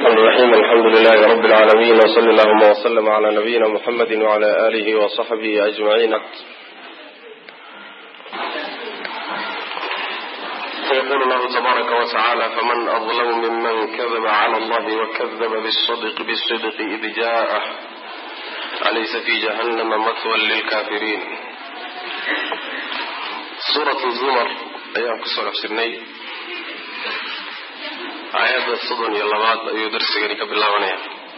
الرحمن الرحيم الحمد لله رب العالمين وصلى اللهم وسلم على نبينا محمد وعلى آله وصحبه أجمعين يقول الله تبارك وتعالى فمن أظلم ممن كذب على الله وكذب بالصدق بالصدق إذ جاءه أليس في جهنم مثوى للكافرين سورة الزمر أيام كسر أفسرني aayadda soddon iyo labaad ayuu darsigani ka bilaabanaya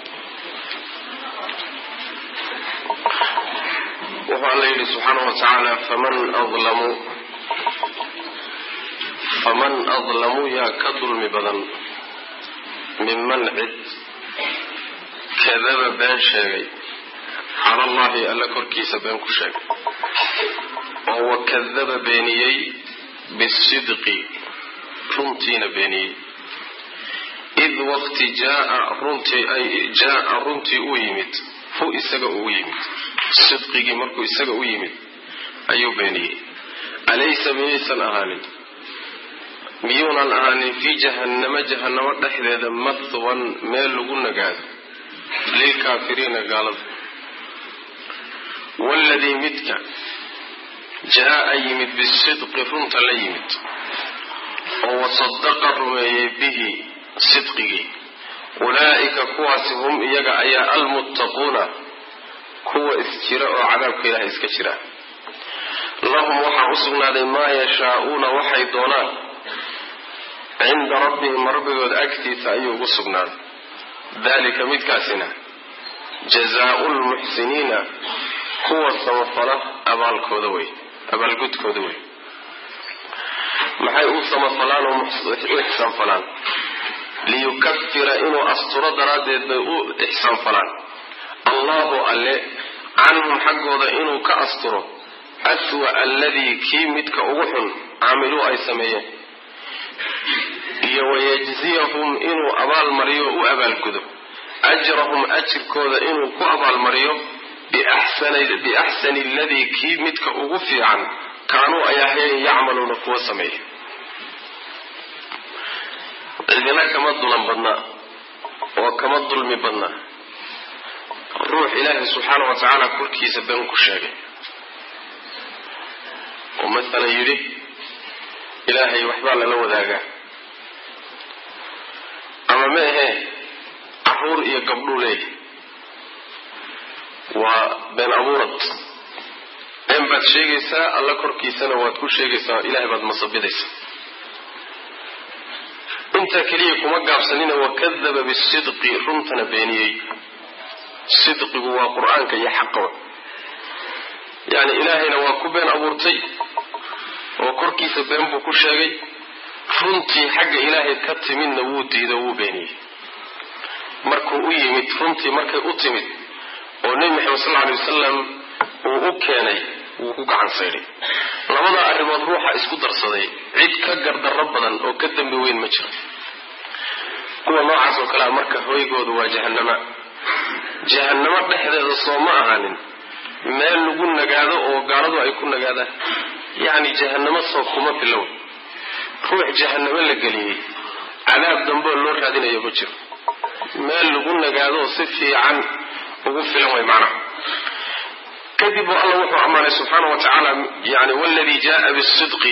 wuxuu alla yidhi subxaanahu wa tacaala faman adlamu faman adlamu yaa ka dulmi badan minman cid kadaba been sheegay cala allahi alla korkiisa been ku sheegay oo wakadaba beeniyey bisidqi runtiina beeniyey id waqti jaaa runtii ay jaaa runtii u yimid hu isaga uu yimid sidqigii markuu isaga u yimid ayuu beeniyey alaysa miyaysan ahaanin miyuunan ahaanin fii jahannama jahannamo dhexdeeda mathwan meel lagu nagaado lilkaafiriina gaalada waladii midka jaa yimid bisidqi runta la yimid oo wasadaqa rumeeyey bihi sidqigii ulaa'ika kuwaasi hum iyaga ayaa almuttaquuna kuwa isjira oo cadaabka ilaahay iska jira lahum waxaa u sugnaaday maa yashaa'uuna waxay doonaan cinda rabbihim rabbigooda agtiisa ayuu ugu sugnaaday dalika midkaasina jazaau lmuxsiniina kuwa samafala abaalkooda wey abaalgudkooda wey maxay u samafalaan oo u ixsaan falaan liyukafira inuu asturo daraaddeed bay u ixsaan falaan allahu alle canhum xaggooda inuu ka asturo aswa alladii kii midka ugu xun caamiluu ay sameeyeen iyo wayajziyahum inuu abaalmariyo u abaalgudo ajrahum ajirkooda inuu ku abaalmariyo biaxsani alladii kii midka ugu fiican kaanuu ay ahayn yacmaluuna kuwa sameeya cidina kama dulan badna oo kama dulmi badna ruux ilaahay subxaana wa tacaala korkiisa been ku sheegay oo masalan yidhi ilaahay waxbaa lala wadaagaa ama ma ahee caruur iyo gabdhuu leeyahy waa been abuurad been baad sheegaysaa alla korkiisana waad ku sheegaysaa ilaahay baad masabidaysaa intaa keliya kuma gaabsanina wakadaba bisidqi runtana beeniyey sidqigu waa qur-aanka iyo xaqaba yacni ilaahayna waa ku been abuurtay oo korkiisa been buu ku sheegay runtii xagga ilaahay ka timidna wuu diido wuu beeniyey markuu u yimid runtii markay u timid oo nebi maxamed sal alay wasalam uu u keenay wuu ku gacan saydhay labada arrimood ruuxa isku darsaday cid ka gardarro badan oo ka dambi weyn ma jiro kuwa noocaas oo kalea marka hoygoodu waa jahannama jahannamo dhexdeeda soo ma ahaanin meel lagu nagaado oo gaaladu ay ku nagaadaan yacni jahannamo soo kuma bilow ruux jahannamo la geliyey cadaab dambeoo loo raadinayo ma jiro meel lagu nagaadoo si fiican ugu filan way macnaha kadib u alla wuxuu ammaanay subxaana wa tacaala yani wladii jaaa bisidqi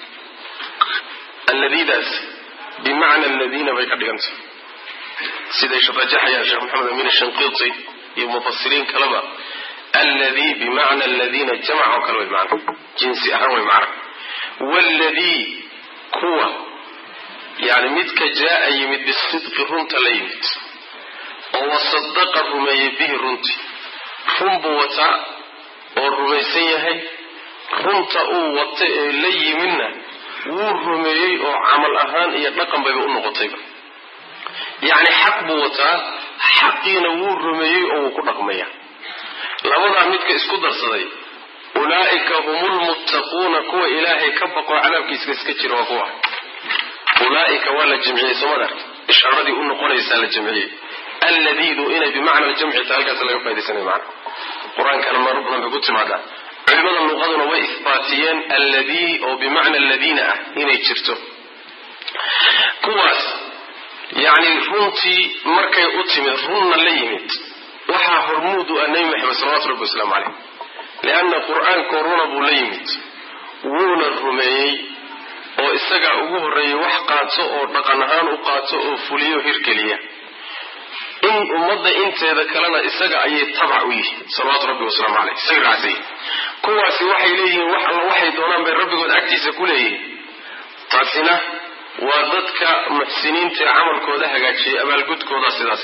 alladiidaas bimacna aladiina bay ka dhigantay siday rajaxayaan sheekh maxamed amin shanqiiti iyo mufasiriin kaleba alladii bimacna aladiina jamac oo kale way macna jinsi ahaan way macna wladii kuwa yani midka jaaa yimid bisidqi runta la yimid oo wasadaqa rumeeyey bihi runtii run buu wataa oo rumaysan yahay runta uu wata ee la yimidna wuu rumeeyey oo camal ahaan iyo dhaqan bayba u noqotayba yacni xaq buu wataa xaqiina wuu rumeeyey oo wuu ku dhaqmaya labadaa midka isku darsaday ulaa'ika hum lmuttaquuna kuwa ilaahay ka baqoo cadaabkiiska iska jira waa kuwa ulaa'ika waa la jamciyey soomad ark ishaaradii u noqonaysaa la jamciyey alladiidu inay bimacna aljamci ta halkaas laga faidaysanay macna qur-aankana marar badan bay ku timaadaa culimada luqaduna way isbaatiyeen alladii oo bimacna aladiina ah inay jirto kuwaas yacni runtii markay u timid runna la yimid waxaa hormuud u ah nebi maxamed salawatu rabbi wasalaamu caleyh lianna qur-aankoo runa buu la yimid wuuna rumeeyey oo isagaa ugu horreeyay wax qaato oo dhaqan ahaan u qaato oo fuliyo hirgeliya in ummadda inteeda kalena isaga ayay tabac u yihiin salawaatu rabbi wasalaamu caleyh isaga raacsiy kuwaasi waxay leeyihiin wax alla waxay doonaan bay rabbigood agtiisa ku leeyihiin taasina waa dadka muxsiniinta ee camalkooda hagaajiyay abaalgudkooda sidaas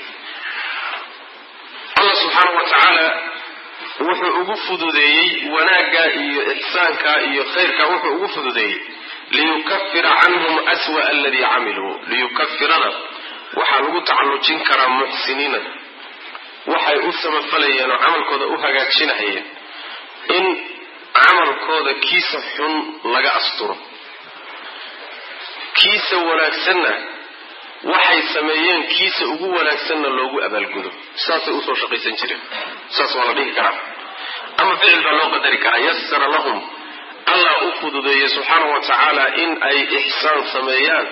allah subxaana wa tacaala wuxuu ugu fududeeyey wanaagga iyo ixsaanka iyo khayrka wuxuu ugu fududeeyey liyukafira canhum aswa aladii camiluu liyukafirada waxaa lagu tacallujin karaa muxsiniinada waxay u samafalayeen oo camalkooda u hagaajinahayeen in camalkooda kiisa xun laga asturo kiisa wanaagsanna waxay sameeyeen kiisa ugu wanaagsanna loogu abaalgudo saasay usoo shaqaysan jireen saas waa la dhihi karaa ama ficil baa loo qadari karaa yasara lahum allah u fududeeyey subxaana wa tacaala in ay ixsaan sameeyaan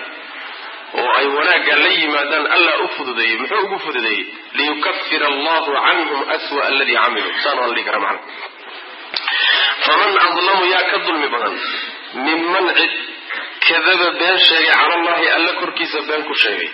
oo ay wanaagga la yimaadaan allah u fududeeyey muxuu ugu fududeeyey liyukafira allahu canhum aswa aladii camiluu saana waa la dhihi karaa macna faman adlamu yaa ka dulmi badan minman cid kadaba been sheegay cala allahi alla korkiisa been ku sheegay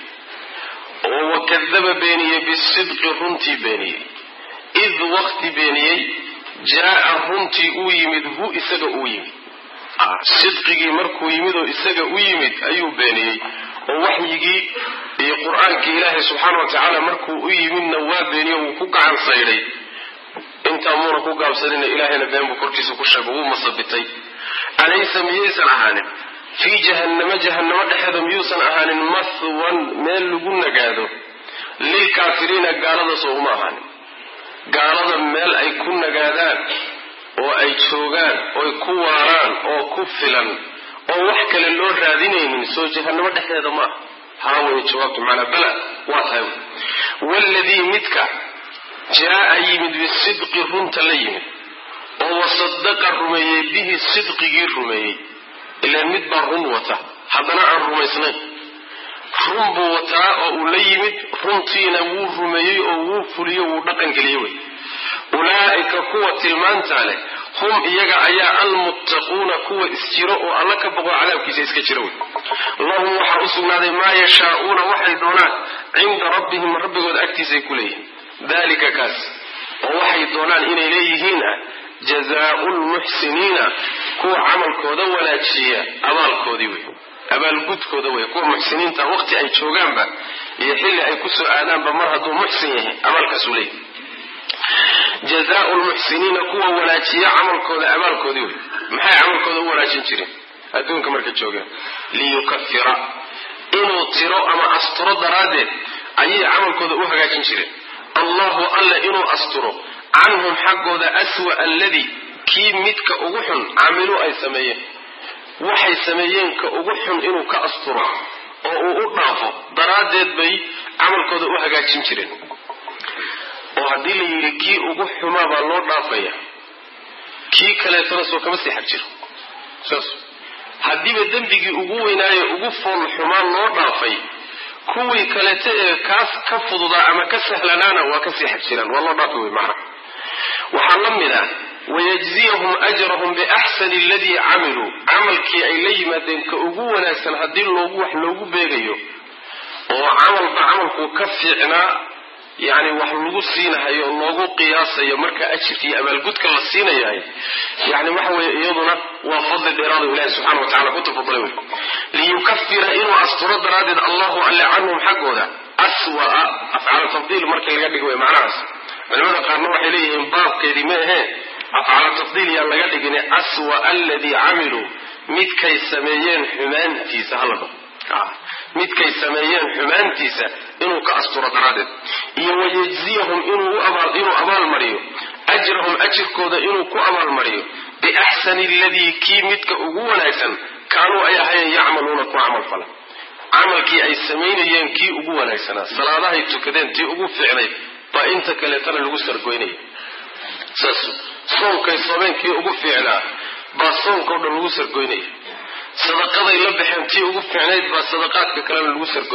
oo wakadaba beeniyey bisidqi runtii beeniyey id wakti beeniyey jaa runtii uu yimid hu isaga uu yimid sidqigii markuu yimid oo isaga u yimid ayuu beeniyey oo waxyigii iyo qur-aankii ilaahay subxaana wa tacaala markuu u yimidna waa beeniyo wuu ku gacan saydhay intaa muuna ku gaabsanina ilaahayna been buu korkiisa ku sheego wuu masabitay alaysa miyaysan ahaanin fii jahannamo jahannamo dhexeeda miyuusan ahaanin mahwan meel lagu nagaado lilkaafiriina gaalada soo uma ahaanin gaalada meel ay ku nagaadaan oo ay joogaan ooy ku waaraan oo ku filan oo wax kale loo raadinaynin soo jahannamo dhexdeeda ma aha haa way jawaabtu macnaa bala waa tahay waladii midka jaa-a yimid bisidqi runta la yimid oo wasadaqa rumeeyey bihi sidqigii rumeeyey ilaan mid baa run wata haddana aan rumaysnayn run buu wataa oo uu la yimid runtiina wuu rumeeyey oo wuu fuliyo wuu dhaqangeliyey wey ulaa'ika kuwa tilmaantaa leh hum iyaga ayaa almuttaquuna kuwa isjiro oo alla ka boqo cadaabkiisa iska jira wey lahum waxaa u sugnaaday maa yashaa'uuna waxay doonaan cinda rabbihim rabbigooda agtiisaay ku leeyihiin dalika kaas oo waxay doonaan inay leeyihiin ah jazaau lmuxsiniina kuwa camalkooda wanaajiya abaalkoodii wey abaalgudkooda wey kuwa muxsiniinta waqti ay joogaanba iyo xilli ay kusoo aadaanba mar hadduu muxsin yahay abaalkaasuu leeyahy jazaau lmuxsiniina kuwa wanaajiya camalkooda abaalkoodii wey maxay camalkooda u wanaajin jireen adduunka markay joogeen liyukafira inuu tiro ama asturo daraaddeed ayay camalkooda u hagaajin jireen allahu alle inuu asturo canhum xaggooda aswa alladii kii midka ugu xun camiluu ay sameeyeen waxay sameeyeen ka ugu xun inuu ka asturo oo uu u dhaafo daraaddeed bay camalkooda u hagaajin jireen oo haddii la yidhi kii ugu xumaa baa loo dhaafaya kii kaleetana soo kama sii xag jiro saas haddiiba dembigii ugu weynaaye ugu fool xumaa loo dhaafay kuwii kaleeta ee kaas ka fududaa ama ka sahlanaana waa kasii xag jiraan waa loo dhaafi wey macna waxaa la mid ah wayajziyahum ajrahum biaxsani aladii camiluu camalkii ay la yimaadeen ka ugu wanaagsan haddii loogu wax loogu beegayo oo camalba camalku ka fiicnaa yani wax lagu siinahayo loogu qiyaasayo marka ajirka iyo abaalgudka la siinayahay yani waxa weye iyaduna waa fadli dheeraado ilahi subxana wa tacala ku tafadulay wey liyukafira inuu asturo daraaddeed allahu alle canhum xaggooda aswaa afcaal tafdiil markii laga dhigo wey macnahaas culimada qaarna waxay leeyihiin baabkeedii ma ahee afcaal tafdiil yaan laga dhigin aswa aladii camiluu midkay sameeyeen xumaantiisa hala dhaho midkay sameeyeen xumaantiisa inuu ka asturo daraaddeed iyo wayajziyahum inuu abaalmariyo ajrahum ajirkooda inuu ku abaalmariyo biaxsani aladii kii midka ugu wanaagsan kaanuu ay ahayeen yacmaluuna ku camal fala camalkii ay samaynayeen kii ugu wanaagsanaa salaadahay tukadeen tii ugu fiicnayd baa inta kaleetana lagu sargoynaya saas soonkay soomeen kii ugu fiicnaa baa soonkao dhan lagu sargoynaya sadaqaday la baxeen tii ugu fiicnayd baa sadaqaadka kalena lagu sargoynaya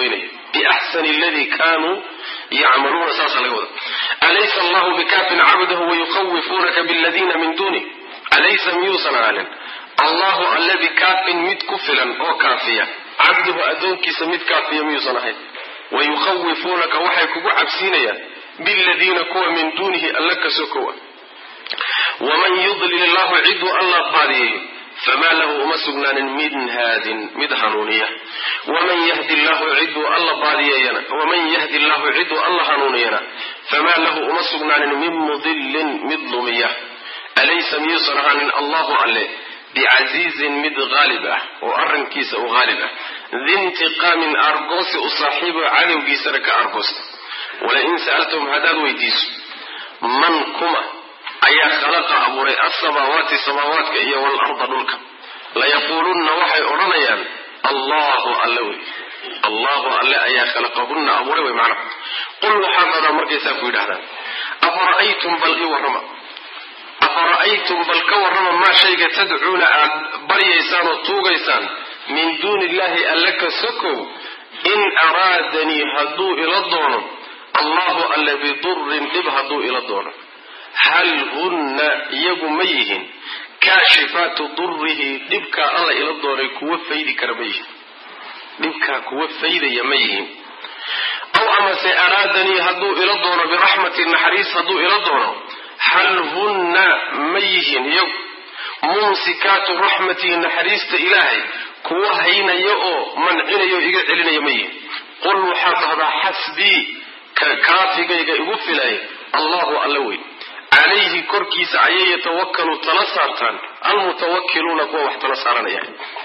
biaxsani aladii kaanuu yacmaluuna saasa laga wada alaysa allahu bikaafin cabdahu wayukhawifuunaka biladiina min duunih alaysa miyuusan ahaanin allahu alle bikaafin mid ku filan oo kaafiya cabduhu addoonkiisa mid kaafiya miyuusan ahayn wayukhawifuunaka waxay kugu cabsiinayaan biladiina kuwa min duunihi alla ka sokowa waman yudlil illahu ciduu alla baadiyeeyo famaa lahu uma sugnaanin min haadin mid hanuuniya waman yahdi llahu ciduu alla baadiyeeyana waman yahdi llahu ciduu alla hanuuniyana famaa lahu uma sugnaanin min mudilin mid lumiya alaysa miyuusan ahaanin allahu alle bicasiizin mid haalib ah oo arrinkiisa u haalib ah diintiqaamin argoosi u saaxiibo cadowgiisana ka argoosta walain sa'altahum haddaad weydiiso man kuma ayaa khalaqa abuuray alsamaawaati samaawaadka iyo waalarda dhulka layaquulunna waxay odhanayaan allahu alle wey allahu alle ayaa khalaqahunna abuuray wey macna qul waxaad dhadaa markaysaa ku yidhahdaan afara'aytum bal ii warrama afara'aytum bal ka warrama maa shayga tadcuuna aad baryaysaan oo tuugaysaan min duuni illahi alle ka sokow in araadanii hadduu ila doono allahu alle bidurin dhib hadduu ila doono hal hunna iyagu ma yihin kaashifaatu durihi dhibkaa alla ila doonay kuwa faydi kara ma yihin dhibkaa kuwa faydaya ma yihin aw amase araadanii hadduu ila doono biraxmati naxariis hadduu ila doono hal hunna ma yihin iyagu mumsikaatu raxmatihi naxariista ilaahay kuwa haynaya oo mancinayo o iga celinaya ma yihin qul waxaad dhahdaa xasbii ka kaafigayga igu filay allahu alla wey calayhi korkiisa ayay yatawakalu tala saartaan almutawakiluuna kuwa wax tala saaranaya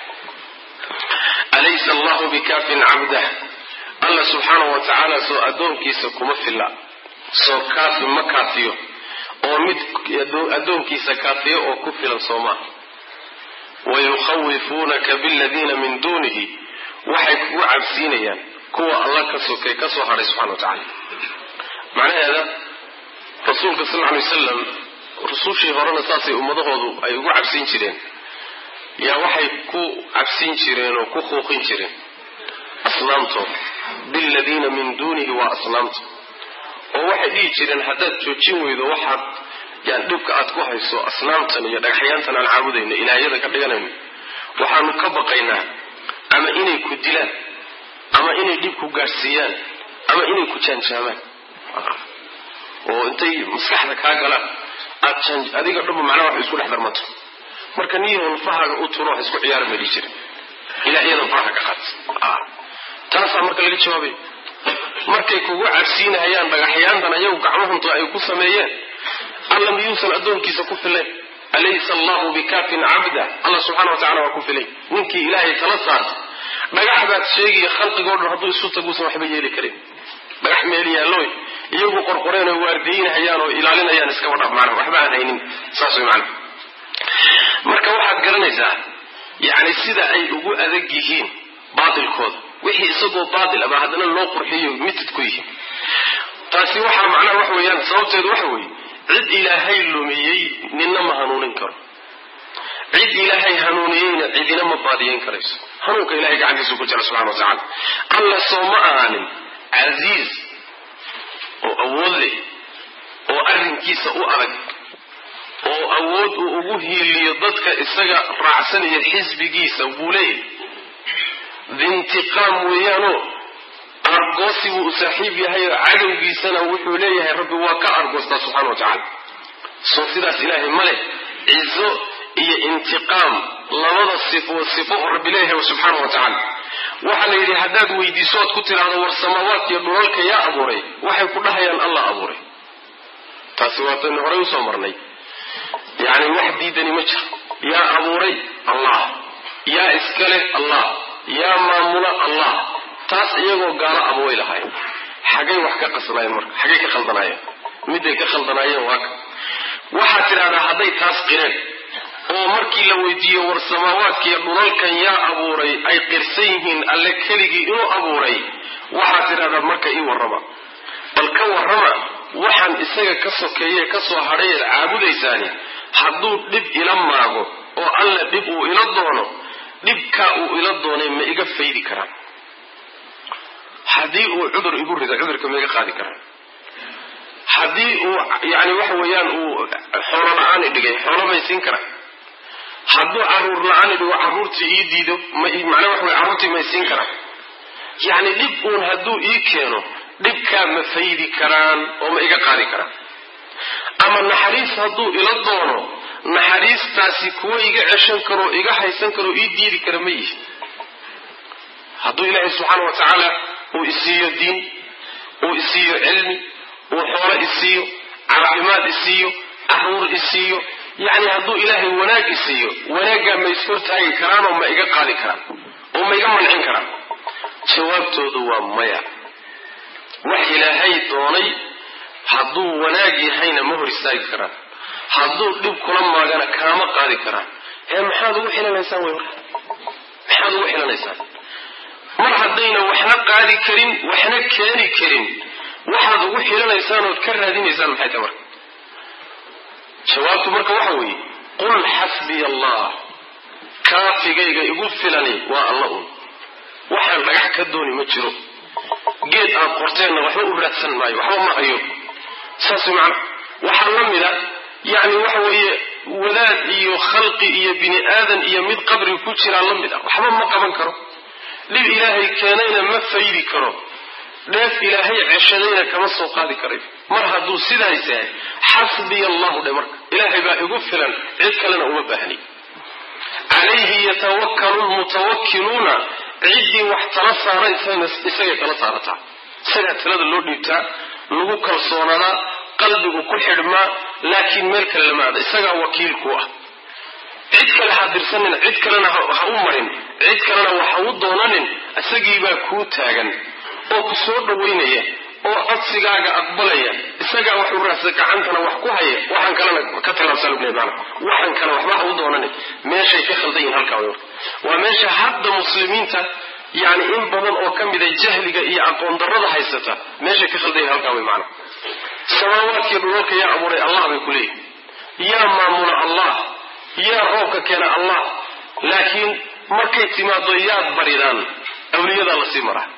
alaysa allahu bikaafin cabdah alla subxaanahu wa tacaala soo addoonkiisa kuma filla soo kaafi ma kaafiyo oo mid addoonkiisa kaafiyo oo ku filan soo maaha wayukhawifuunaka biladiina min duunihi waxay kugu cabsiinayaan kuwa alla ka sokay ka soo hadhay subxana wa tacaala macnaheeda rasuulka sal lla alay wasalam rusushii horena saasay ummadahoodu ay ugu cabsiin jireen yaa waxay ku cabsiin jireen oo ku quuqin jireen asnaamtooda biladiina min duunihi waa asnaamta oo waxay dhihi jireen haddaad joojin weydo waxaad yani dhibka aad ku hayso asnaamtan iyo dhagaxyaantan aan caabudayno ilaahyadan ka dhiganayno waxaanu ka baqaynaa ama inay ku dilaan ama inay dhib ku gaadhsiiyaan ama inay ku jaanjaamaan oo intay maskaxda kaa galaan aad adiga dhanba macnaha wax isku dhex darmato marka niyahoon fahaaga u turo wax isku ciyaara ma dhihi jirin ilaahyadan faraha ka qaad taasaa marka laga jawaabay markay kugu cabsiinahayaan dhagaxyaantan ayagu gacmahunto ay ku sameeyeen alla miyuusan addoonkiisa ku filayn alaysa allahu bikaafin cabda alla subxana wa tacala waa ku filay ninkii ilaahay tala saarta dhagax baad sheegaya khalqigoo dhan hadduu isu taguusan waxba yeeli karin dhagax meel yaalloy iyagu qorqoreen oo waardiynahayaan oo ilaalinayaan iskaba dhaf macna waxba aan haynin saas way macna marka waxaad garanaysaa yacni sida ay ugu adag yihiin baatilkooda wixii isagoo baatil ama haddana loo qurxiyo mitid ku yihiin taasi waxaa macnaha wax weeyaan sababteedu waxa weeye cid ilaahay lumiyey ninna ma hanuunin karo cid ilaahay hanuuniyeyna cidina ma baadiyeyn karayso hanuunka ilahay gacantiisu ku jira subxana wa tacala alla soo ma ahaanin casiiz oo awood leh oo arrinkiisa u adag oo awood uu ugu hiiliyo dadka isaga raacsanaya xisbigiisa buu leeyahy diintiqaam weeyaanoo argoosi buu u saaxiib yahay oo cadowgiisana wuxuu leeyahay rabbi waa ka argoostaa subxana wa tacaala soo sidaas ilaahay ma leh cizo iyo intiqaam labada sifo sifo oo rabbi leeyahay subxaana wa tacaala waxaa la yidhi haddaad weydiiso oad ku tidhaahdo war samaawaadkiiyo dhulalka yaa abuuray waxay ku dhahayaan allah abuuray taasi waataynu horey usoo marnay yacni wax diidani ma jiro yaa abuuray allah yaa iskale allah yaa maamula allah taas iyagoo gaalo aba way lahaayeen xagay wax ka qasnaayeen marka xagay ka khaldanaayeen midday ka khaldanaayeen waa ka waxaad tidhahdaa hadday taas qireen oo markii la weydiiyo war samaawaadkiiyo dhulalkan yaa abuuray ay qirsan yihiin alle keligii inuu abuuray waxaad tidhahdaa marka ii warrama bal ka warrama waxaan isaga ka sokeeye ka soo hadhayeed caabudaysaani hadduu dhib ila maago oo alla dhib uu ila doono dhibkaa uu ila doonay ma iga faydi karaan haddii uu cudur igu rido cudurka maiga qaadi karaa haddii uu yani waxa weeyaan uu xoolo la-aan i dhigay xoolo may siin karaa hadduu caruur la-aan i dhigo carruurtii ii diido macnaa waxa wey carruurtii may siin karaa yacni dhib uun hadduu ii keeno dhibkaa ma faydi karaan oo ma iga qaadi karaan ama naxariis hadduu ila doono naxariistaasi kuwa iga ceshan karoo iga haysan karoo ii diidi kara ma yihi hadduu ilaahay subxaana wa tacaala uu isiiyo diin uu isiiyo cilmi uu xoolo isiiyo caafimaad isiiyo caruur isiiyo yacni hadduu ilaahay wanaag isiiyo wanaaggaa ma ishortaagi karaanoo ma iga qaadi karaan oo ma iga mancin karaan jawaabtoodu waa maya wax ilaahay doonay hadduu wanaag yahayna ma hor istaagi karaan hadduu dhib kula maagana kaama qaadi karaan ee maxaad ugu xilanaysaan wey marka maxaad ugu xilanaysaan mar haddayna waxna qaadi karin waxna keeni karin waxaad ugu xilanaysaan ood ka raadinaysaan maxay tahay marka jawaabtu marka waxa weeye qul xasbiya allah kaafigayga igu filani waa alla un waxaan dhagax ka dooni ma jiro geed aad qorteenna waxba u raadsan maayo waxba ma hayo saas macna waxaa la mida yacni waxa weeye wadaad iyo khalqi iyo bini aadan iyo mid qabri ku jiraa la mid ah waxba ma qaban karo dhib ilaahay keenayna ma faydi karo dheef ilaahay ceshadayna kama soo qaadi karay mar hadduu sidaas yahay xasbiya allahu dhe marka ilaahay baa igu filan cid kalena uma baahni calayhi yatawakkalu lmutawakkiluuna ciddii wax tala saaraysayna isagay tala saarataa isagaa talada loo dhiibtaa lagu kalsoonadaa qalbigu ku xidhmaa laakiin meel kale lama ada isagaa wakiilku ah cid kale ha dirsanin cid kalena ha u marin cid kalena waxa u doonanin isagiibaa kuu taagan oo ku soo dhawaynaya oo codsigaaga aqbalaya isagaa wax u raasa gacantana wax ku haya waxaan kalena ka tilaabsan maana waxaan kale waxba ha u doonanin meeshay ka khaldan yihin halkaa way waa meesha hadda muslimiinta yani in badan oo ka mida jahliga iyo aqoon darrada haysata meeshay ka khaldan yihin halkaa way maana samaawaadkii dhulalka yaa abuuray allah bay ku leeyihin yaa maamula allah yaa roobka keena allah laakiin markay timaado yaad baridaan awliyadaa lasii maraa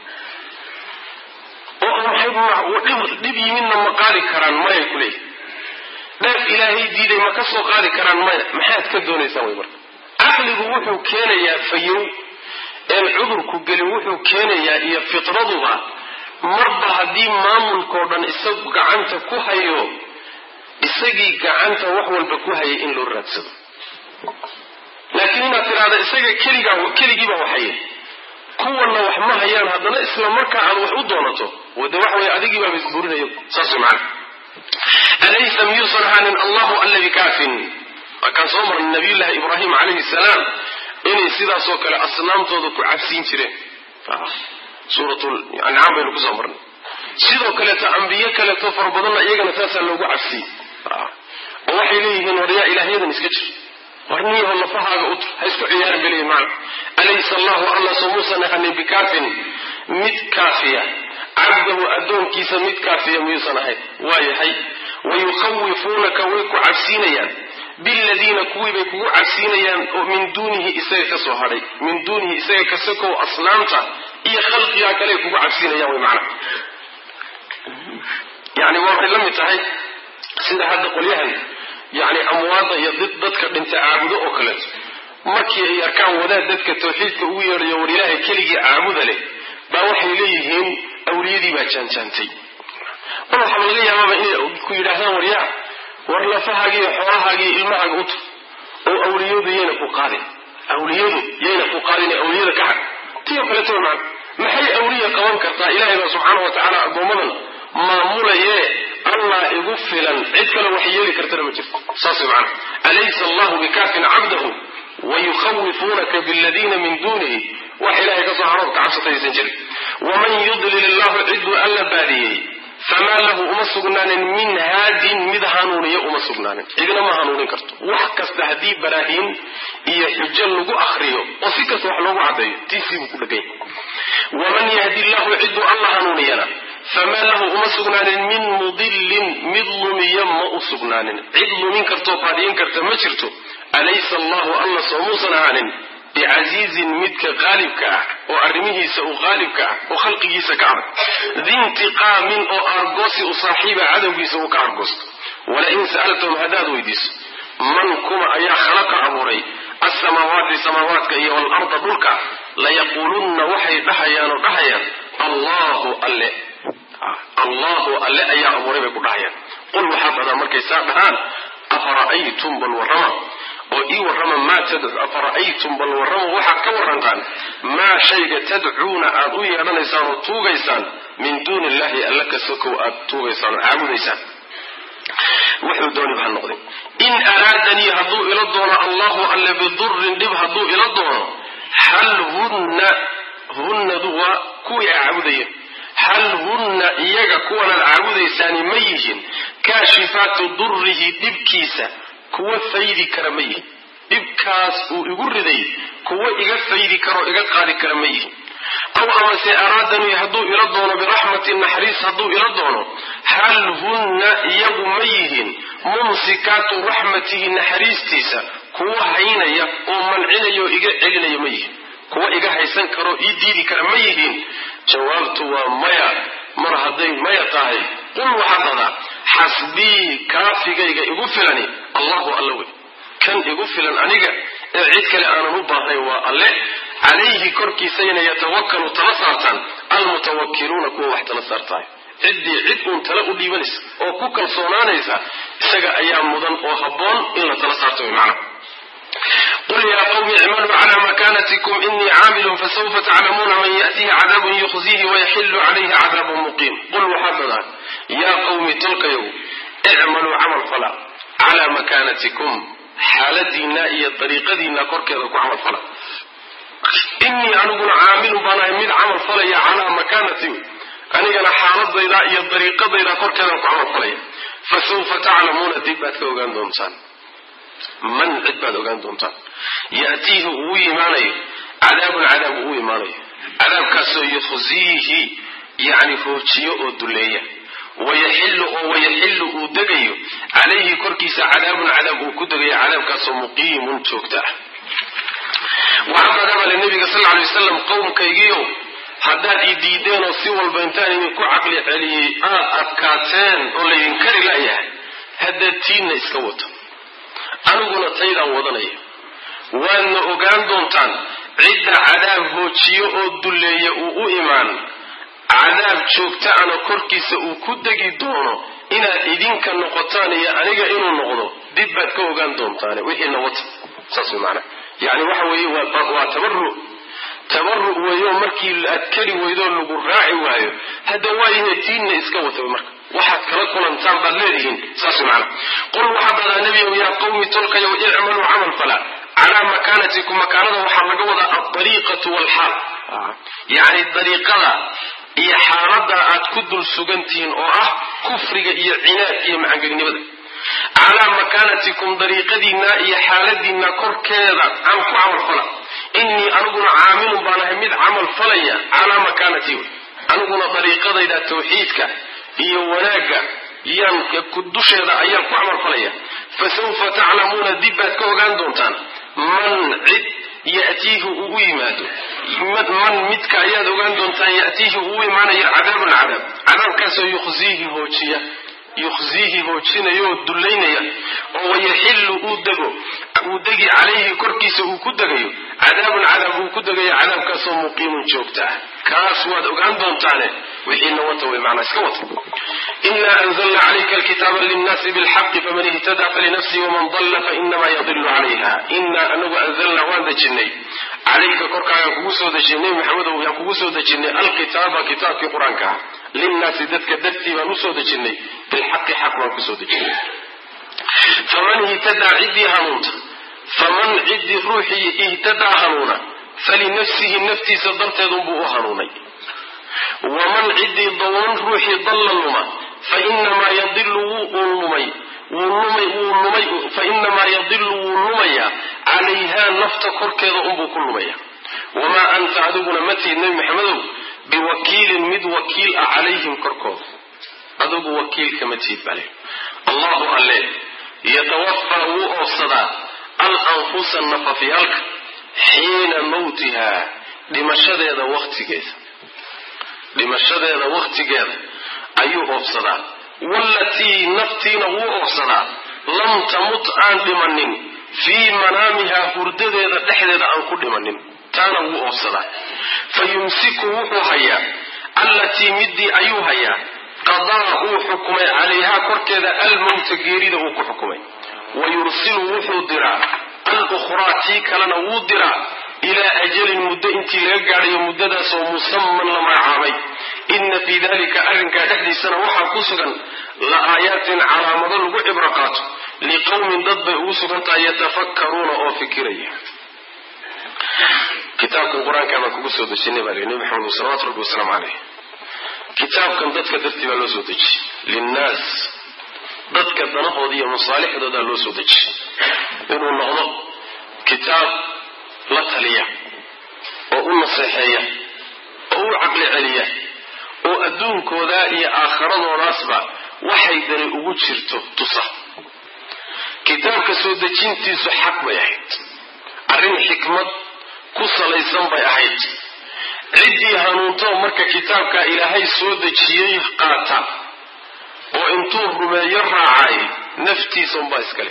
oo maxay dhib yimidna ma qaadi karaan maya ku leeyihin dheef ilaahay diiday ma ka soo qaadi karaan maya maxaad ka doonaysaan way marka caqligu wuxuu keenayaa fayow een cudurku gelin wuxuu keenayaa iyo fitraduba marba haddii maamulkao dhan isagu gacanta ku hayo isagii gacanta wax walba ku hayay in loo raadsado laakiin inaad tidhaahda isaga keligaa keligiibaa waxhaya kuwanna wax ma hayaan haddana isla markaa aad wax u doonato wade waxa weye adigiibaaba isburinaya saas way macana alaysa miyuusan ahaanin allahu alla bikaafin markaan soo marnay nabiyullaahi ibraahim calayhi salaam inay sidaasoo kale asnaamtooda ku cabsiin jireen suuratul ancaam baynu kusoo marnay sidoo kaleeto ambiye kaleeto fara badanna iyagana saasaa loogu cabsiyey oo waxay leeyihiin war yaa ilaahyadan iska jir war niyaho lafahaaga ut ha isku ciyaarin bay leeyihin macna alaysa allahu alla soo muusan ahanin bikaafin mid kaafiya cabdahu addoonkiisa mid kaafiya miyuusan ahayn waa yahay wayukhawifuunaka way ku cabsiinayaan biladiina kuwii bay kugu cabsiinayaan oo min duunihi isaga ka soo hadhay min duunihi isaga kasakow asnaamta iyo khalqigaa kale ay kugu cabsiinayaan way macna yani waxay la mid tahay sida hadda qolyahan yani amwaadda iyo dadka dhinta caabudo oo kaleeto markii ay arkaan wadaad dadka tawxiidka ugu yeedhayo war ilaahay keligii caabuda leh baa waxay leeyihiin awliyadii baa jaanjaantay mar waxaaba laga yaabaaba inay ku yidhaahdaan war yaa war lafahaagi iyo xoolahaagi iyo ilmahaaga u tur oo awliyadu yayna ku qaadin awliyadu yayna ku qaadin ee awliyada ka xag tiyo kaleeto maan maxay awliya qaban kartaa ilaahay baa subxaana wa tacaala addoommadan maamulayee allah igu filan cid kale wax yeeli kartana ma jirto saas way macana alaysa allahu bikaafin cabdahu wayukhawifuunaka biladiina min duunihi wax ilahay ka soo harood ka cabsataysan jirin waman yudlil illahu ciduu alla baadiyey famaa lahu uma sugnaanin min haadin mid hanuuniya uma sugnaanin cidina ma hanuunin karto wax kasta haddii baraahiin iyo xujo lagu akriyo oo si kasta wax loogu caddeeyo tiisii buu ku dhegay waman yahdi llahu ciduu alla hanuuniyana famaa lahu uma sugnaanin min mudilin mid lumiya ma u sugnaanin cid lumin kartoo baadiyin karta ma jirto alaysa allahu alla soo muusan ahaanin bicasiizin midka qaalibka ah oo arrimihiisa uu qaalibka ah oo khalqigiisa ka adag diintiqaamin oo argoosi u saaxiiba cadowgiisa uu ka argoosto walain sa'altahum haddaad weydiiso man kuma ayaa khalaqa abuuray alsamaawaati samaawaadka iyo waalarda dhulka layaquulunna waxay dhahayaan oo dhahayaan allahu alle allahu alle ayaa abuuray bay ku dhahayaan qul waxaad dhadaa markay saa dhahaan afara'aytum bal warrama oo ii warrama maa tadcu afara'aytum bal warrama waxaad ka warrantaan maa shayga tadcuuna aad u yeedhanaysaan oo tuugaysaan min duuni illahi alla ka sokow aad tuugaysaan oo caabudaysaan wuxuu dooniba ha noqday in araadanii hadduu ila doono allahu alle bidurin dhib hadduu ila doono hal hunna hunnadu waa kuwii a caabudayeen hal hunna iyaga kuwanaad caabudaysaani ma yihin kaashifaatu durrihi dhibkiisa kuwa faydi kara ma yihin dhibkaas uu igu riday kuwa iga faydi karaoo iga qaadi kara ma yihin aw amase araadanii hadduu ila doono biraxmatin naxariis hadduu ila doono hal hunna iyagu ma yihin mumsikaatu raxmatihi naxariistiisa kuwa haynaya oo mancinaya oo iga celinaya ma yihin kuwa iga haysan karoo ii diidi kara ma yihiin jawaabtu waa maya mar hadday maya tahay qul waxaad dhadaa xasbii kaafigayga igu filani allahu alla wey kan igu filan aniga ee cid kale aanan u baahnayn waa alle calayhi korkiisayna yatawakalu tala saartaan almutawakiluuna kuwa wax tala saartaay ciddii cid uun tala u dhiibanaysa oo ku kalsoonaanaysa isaga ayaa mudan oo habboon in la tala saarto wy macnaha qul yaa qawmi icmaluu cala makanatikum inii caamilun fasawfa taclamuuna man ya'tihi cadaabun yukhziihi wayaxilu calayhi cadaabun muqiim qul waxaad dhadaa yaa qawmi tolkayow icmaluu camal fala calaa makaanatikum xaaladiinna iyo dariiqadiinna korkeeda ku camal fala inii aniguna caamilun baan ahay mid camal falaya calaa makaanati anigana xaaladayda iyo dariiqadayda korkeedaan ku camal falaya fasawfa taclamuuna dib baad ka ogaan doontaan man cid baad ogaan doontaan ya'tiihi uu imaanayo cadaabun cadaab uu imaanayo cadaabkaasoo yukhziihi yacni hoojiyo oo duleeya wayaxillu oo wayaxillu uu degayo calayhi korkiisa cadaabun cadaab uu ku degayo cadaabkaasoo muqiimun joogta ah waxaa madabale nabiga sal lla alay wasalam qowmkaygiiow haddaad ii diideenoo si walba intaan idinku caqli celiyey aad adkaateen oo laydin kari la'yahay haddaad tiinna iska wato aniguna taydaan wadanaya waadna ogaan doontaan cidda cadaab hoojiyo oo dulleeya uu u imaan cadaab joogta-ana korkiisa uu ku degi doono inaad idinka noqotaan iyo aniga inuu noqdo dib baad ka ogaan doontaane wixiina wata saas way macanaha yani waxa weeye waa tabaru tabaru weeyo markii aad keli weydoo lagu raaci waayo hadda waayahe tiinna iska wata marka waxaad kala kulantaan baad leedihiin saas way macanaha qul waxaa dadaa nebiyow yaa qawmi tolkayow icmaluu camal fala calaa makaanatikum makaanada waxaa laga wadaa aldariiqatu waalxaal yacni dariiqada iyo xaaladda aad ku dul sugantihiin oo ah kufriga iyo cinaadka iyo macangegnimada calaa makaanatikum dariiqadiinna iyo xaaladiinna korkeeda aan ku camal fala innii aniguna caamilun baan ahay mid camal falaya calaa makaanati aniguna dariiqadayda tawxiidka iyo wanaagga yaan dusheeda ayaan ku camal falaya fasawfa taclamuuna dib baad ka ogaan doontaan man cid yatiihi uu u yimaado man midka ayaad ogaan doontaan yatiihi uu u imaanayo cadaabun cadaab cadaabkaasoo yukhziihi hoojiya yukhziihi hoojinaya oo dullaynaya oo wayaxillu uu dego uu degi calayhi korkiisa uu ku degayo cadaabun cadaab uu ku degayo cadaabkaasoo muqiimun joogta ah kaas waad ogaan doontaane wixiina wata way macnaa iska wata ina anzalna calayka alkitaaba linnaasi bilxaqi faman ihtadaa falinafsihi waman dalla fainamaa yadilu calayha inaa anagu anzalna waan dejinay calayka korkaagaan kugu soo dejinay nebi maxamedow yaan kugu soo dejinay alkitaaba kitaabkii qur-aanka ah linnaasi dadka dartii baan usoo dejinay bilxaqi xaq baan kusoo dejinay faman ihtadaa ciddii hanuunta faman ciddii ruuxii ihtadaa hanuuna falinafsihi naftiisa darteedunbuu u hanuunay waman ciddii dawan ruuxii dalla luma fainamaa yadilu wuu lumay fainamaa yadilu wuu lumayaa calayhaa nafta korkeeda unbuu ku lumaya wamaa anta adiguna ma tihid nebi maxamedow biwakiilin mid wakiil ah calayhim korkooda adigu wakiilka ma tihid bale allahu alle yatawafaa wuu oofsadaa al anfusa nafafyaalka xiina mawtiha dhimashadeeda waktigeeda dhimashadeeda waktigeeda ayuu oobsadaa wallatii naftiina wuu oobsadaa lam tamut aan dhimanin fii manaamihaa hurdadeeda dhexdeeda aan ku dhimanin taana wuu oobsadaa fa yumsiku wuxuu hayaa allatii midii ayuu hayaa qadaa uu xukumay calayhaa korkeeda almowta geerida uu ku xukumay wa yursilu wuxuu diraa alukhraa tii kalena wuu diraa ilaa ajalin muddo intii laga gaadhayo muddadaasoo musaman la magacaabay inna fii dalika arrinkaa dhexdiisana waxaa ku sugan la aayaatin calaamado lagu cibro qaato liqowmin dad bay ugu sugan tahay yatafakkaruuna oo fikiraya kitaabkan qur-aankaa baan kugu soo dejinay baa nebi maxamed salawatu rabbi wasalaamu caleyh kitaabkan dadka dartii baa loo soo dejiyey linnaas dadka danahooda iyo masaalixdoodaa loo soo dejiyey inuu noqdo kitaab la taliya oo u naseexeeya oo u caqli celiya oo adduunkooda iyo aakharadoodaasba waxay dani ugu jirto tusa kitaabka soo dejintiisu xaq bay ahayd arrin xikmad ku salaysan bay ahayd ciddii hanuuntoo marka kitaabka ilaahay soo dejiyey qaata oo intuu rumeeyo raacay naftiisa unbaa iskale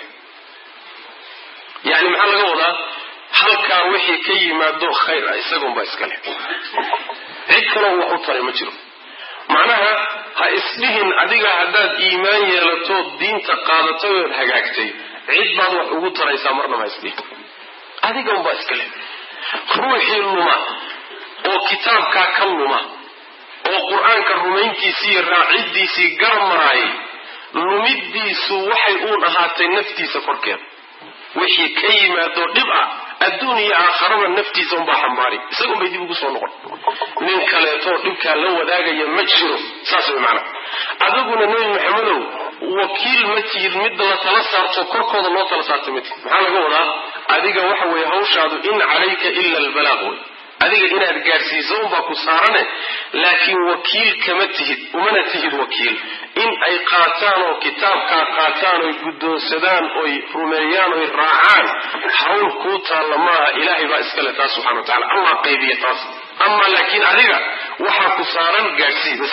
yacni maxaa laga wadaa halkaa wixii ka yimaado khayr ah isagunbaa iskale cid kaloo wax u taray ma jiro macnaha ha isdhihin adiga haddaad iimaan yeelatood diinta qaadatay ood hagaagtay cid baad wax ugu taraysaa marnaba ha isdhihin adiga unbaa iskale ruuxii luma oo kitaabkaa ka luma oo qur-aanka rumayntiisii iyo raaciddiisii garmaraayay lumiddiisu waxay uun ahaatay naftiisa korkeeda wixii ka yimaadoo dhib ah adduun iyo aakharaba naftiisa unbaa xambaari isagun bay dib ugu soo noqon nin kaleetoo dhibkaa la wadaagaya ma jiro saas way macana adiguna nebi maxamedow wakiil ma tihid mid la tala saarto korkooda loo tala saartay ma tihid maxaa laga wadaa adiga waxa weeye hawshaadu in calayka ila albalaaq wey adiga inaad gaadhsiiso unbaa ku saarane laakiin wakiil kama tihid umana tihid wakiil in ay qaataan oo kitaabkaa qaataan oy guddoonsadaan oy rumeeyaan oy raacaan hawl kuu taalla maaha ilaahay baa iskale taas subxana wa tacala allah qaybiya taas ama laakiin adiga waxaa ku saaran gaadhsii bas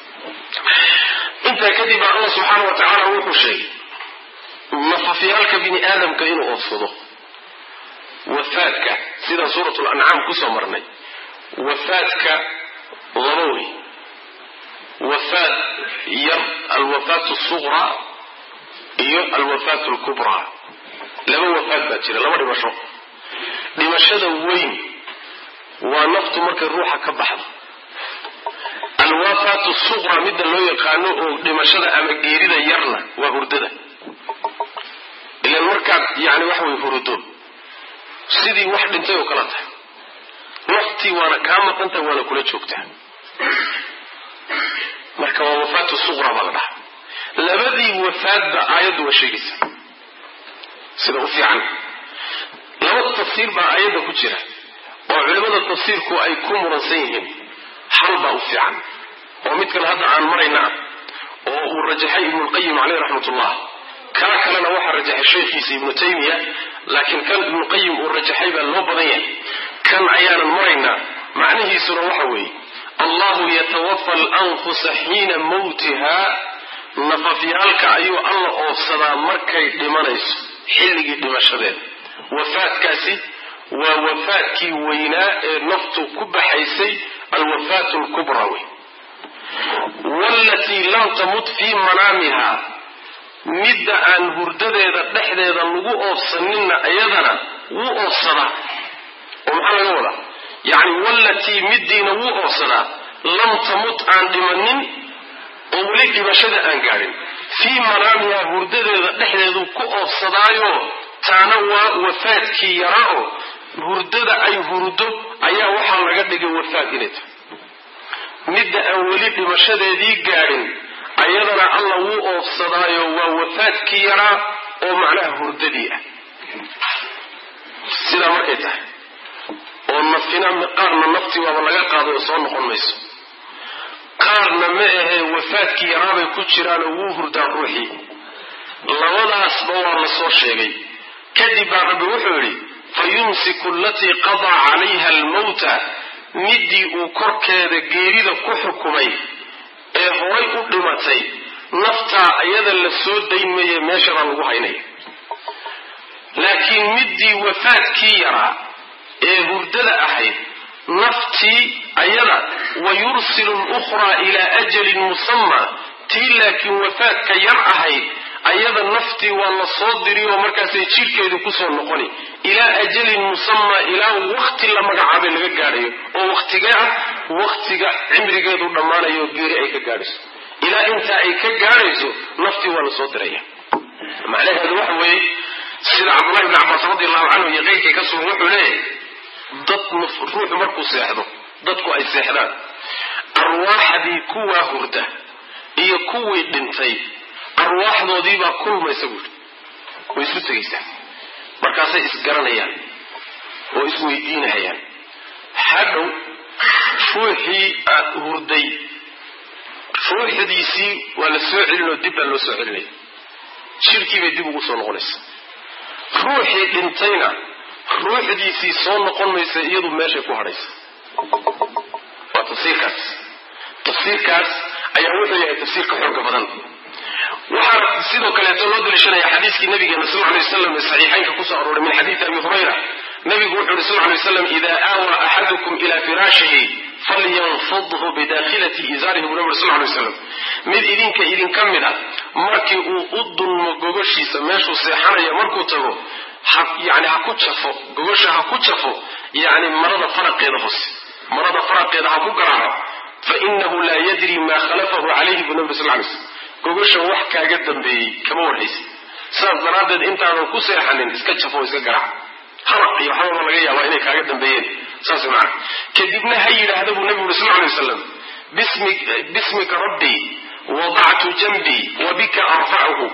intaa kadib baa allah subxaana wa tacaala wuxuu sheegay nafafyaalka bini aadamka inuu oofsado wafaadka sidaan suurat lancaam kusoo marnay wafaadka laba wey wafaad yar alwafaat suqraa iyo alwafaat lkubraa laba wafaad baa jira laba dhimasho dhimashada weyn waa naftu markay ruuxa ka baxdo alwafaat suqra midda loo yaqaano oo dhimashada ama geerida yarna waa hurdada ilan markaad yani waxa wey hurudo sidii wax dhintay oo kala tahay naftii waana kaa maqantahay waana kula joogtaa marka waa wafaatu suqra baa la dhaha labadii wafaadba aayaddu waa sheegaysa sida u fiican laba tafsiir baa aayadda ku jira oo culimmada tafsiirku ay ku muransan yihiin hal baa u fiican oo midkan hadda aan marayna ah oo uu rajaxay ibnulqayim caleyh raxmatullah kaa kalena waxaa rajaxay sheekhiisa ibnu taymiya laakiin kan ibnuqayim uu rajaxay baa loo badan yahay kan ayaanan maraynaa macnihiisuna waxa weeye allahu yatawafa alanfusa xiina mawtiha nafafyaalka ayuu alla oofsadaa markay dhimanayso xilligii dhimashadeeda wafaadkaasi waa wafaadkii weynaa ee naftu ku baxaysay alwafaat lkubra wey walatii lam tamut fii manaamiha midda aan hurdadeeda dhexdeeda lagu oofsaninna iyadana wuu oofsadaa oo maxaa laga wadaa yacni wallatii middiina wuu oofsadaa lam tamut aan dhimanin oo weli dhimashada aan gaadhin fii manaamiha hurdadeeda dhexdeedu ku oofsadaayo taana waa wafaadkii yaraa oo hurdada ay hurdo ayaa waxaa laga dhigay wafaad inay tahay midda aan weli dhimashadeedii gaadhin ayadana alla wuu oofsadaayo waa wafaadkii yaraa oo macnaha hurdadii ah sidaa markay tahay oo nafina qaarna naftii waaba laga qaaday oo soo noqon mayso qaarna ma ahee wafaadkii yaraabay ku jiraan oo wuu hurdaan ruuxii labadaasba waa la soo sheegay kadib baa rabbi wuxuu yidhi fayumsiku alatii qadaa calayha almawta midii uu korkeeda geerida ku xukumay ee horay u dhimatay naftaa iyada la soo dayn maye meeshabaa lagu haynaya laakiin midii wafaadkii yaraa ee hurdada ahayd naftii ayada wa yursilu lukhraa ilaa ajalin musamma tii laakiin wafaadka yar ahayd ayada naftii waa la soo diri oo markaasay jidhkeedu kusoo noqoni ilaa ajalin musamma ilaa wakti la magacaabay laga gaadhayo oo waktigee ah waktiga cimrigeedu dhammaanayo oo geeri ay ka gaadhayso ilaa intaa ay ka gaadhayso naftii waa la soo diraya macnaheedu waxa weeye sida cabdullahi bni cabbaas radi allahu canhu iyo keyrkii ka sugan wuxuu leeyahay dad ruuxu markuu seexdo dadku ay seexdaan arwaaxdii kuwaa hurda iyo kuwii dhintay arwaaxdoodiibaa kulmaysa buuri way isu tegaysaa markaasay isgaranayaan oo isweydiinahayaan hadhow ruuxii aad hurday ruuxdiisii waa la soo celin oo dib baa loo soo celinaya jirhkiibay dib ugu soo noqonaysa ruuxii dhintayna ruuxdiisii soo noqon maysa iyadu meeshay ku hadhaysa waa tafsiirkaas tafsiirkaas ayaa wuxuu yahay tafsiirka xooga badan waxaa sidoo kaleeto loo daliishanaya xadiiskii nabigeena sal lay waslam ee saxiixaynka kusoo arooray min xadiidi abi hurayra nabigu wuxu uhi sal lay waslam ida aawaa axadukum ila firaashihi falyanfudhu bidakhilati izaarihi buu nabi sal lay waslam mid idinka idinka mid a markii uu u dulmo gogoshiisa meeshuu seexanaya markuu tago yani ha ku jafo gogosha ha ku jafo yani marada faraqeeda hoose marada faraqeeda ha ku garaaco fainahu laa yadri ma khalafahu calayhi buu nabi sal lay slam gogosha wax kaaga dambeeyey kama warhaysa sidaas daraaddeed intaadan ku seexanin iska jafo o iska garaac haraq iyo waxbaba laga yaabaa inay kaaga dambeeyeen saas macana kadibna ha yidhaahda buu nabigu uri sal lay wasalam bismika rabbii wadactu janbii wabika arfacuhu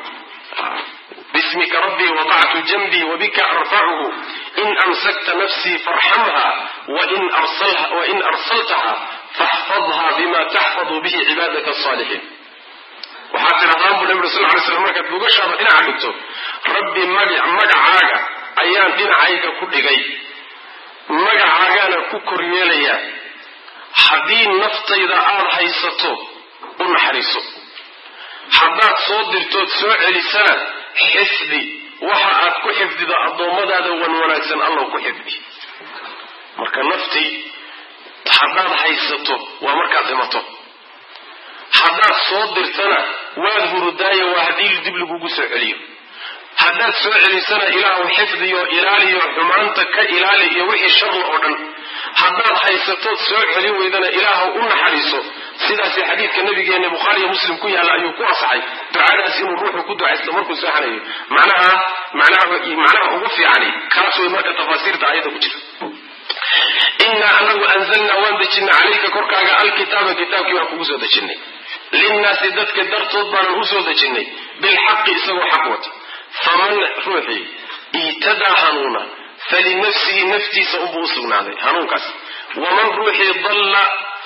bismika rabbii wadactu janbii wabika arfacuhu in amsakta nafsii farxamha wain arsaltaha faxfadha bima taxfadu bihi cibaadaka asaalixiin waxaad tidhahdaan buu nabi uri sal lay slam markaad gogashaada dhinaca dhigto rabbi magacaaga ayaan dhinacayga ku dhigay magacaagaana ku koryeelayaa haddii naftayda aada haysato u naxariiso haddaad soo dirtood soo celisana xifdi waxa aad ku xifdido addoommadaada wan wanaagsan allow ku xifdi marka naftii haddaad haysato waa markaad dhimato haddaad soo dirtana waad hurudaayo waa haddii dib lagugu soo celiyo haddaad soo celisana ilaahu xifdiyo ilaaliyo xumaanta ka ilaali iyo wixii sharla oo dhan haddaad haysatood soo celin weydana ilaahu u naxariiso sidaasi xadiidka nabigeena bukhaariyo muslim ku yaalla ayuu ku asaxay ducadaas inuu ruuxu ku ducaysto markuu seexanayo macnaha macnaha macnaha ugu fiicani kaas way marka tafaasiirta aayadda ku jira innaa anagu anzalnaa waan dejinay calayka korkaaga alkitaaba kitaabkii waan kugu soo dejinay linnaasi dadka dartood baanan usoo dejinay bilxaqi isagoo xaq wata faman ruuxii iitadaa hanuuna falinafsihi naftiisa unbuu usugnaaday hanuunkaas waman ruuxii dalla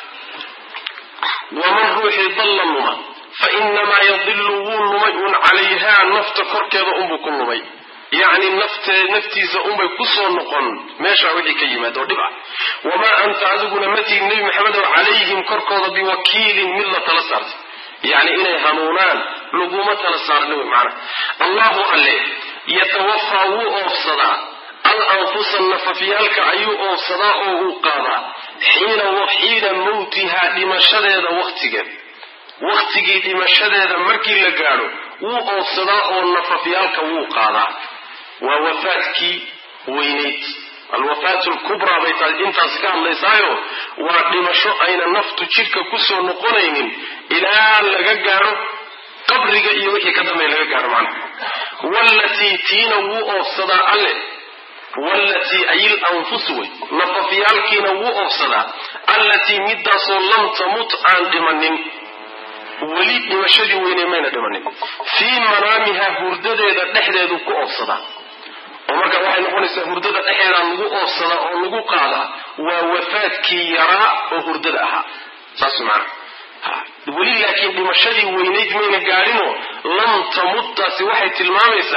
waman ruuxii dalla luma fa inamaa yadilu wuu lumay uun calayhaa nafta korkeeda unbuu ku lumay yacni naftee naftiisa unbay kusoo noqon meeshaa wixii ka yimaada oo dhib ah wamaa anta adiguna matihin nebi maxamedow calayhim korkooda biwakiilin mid la tala saartay yacni inay hanuunaan laguma tala saarni wy macana allahu alle yatawafaa wuu oofsadaa al anfusa nafafyaalka ayuu oofsadaa oo uu qaadaa xiina xiina mawtihaa dhimashadeeda waktigeed waktigii dhimashadeeda markii la gaadho wuu oofsadaa oo nafafyaalka wuu qaadaa waa wafaadkii weynayd alwafaat lkubraa bay tahay intaas ka hadlaysaayo waa dhimasho ayna naftu jidhka kusoo noqonaynin ilaa laga gaadho qabriga iyo wixii ka dambeya laga gaadho macnaha wallatii tiina wuu oofsadaa alle wallatii ayil anfus wey nafafyaalkiina wuu oofsadaa allatii midaasoo lam tamut aan dhimanin weli dhimashadii weynay mayna dhimanin fii manaamiha hurdadeeda dhexdeedu ku oofsadaa oo marka waxay noqonaysaa hurdada dhexeeda lagu oofsadaa oo lagu qaadaa waa wafaadkii yaraa oo hurdada ahaa saas macana weli laakiin dhimashadii weynayd mayna gaadhinoo lam tamudtaasi waxay tilmaamaysaa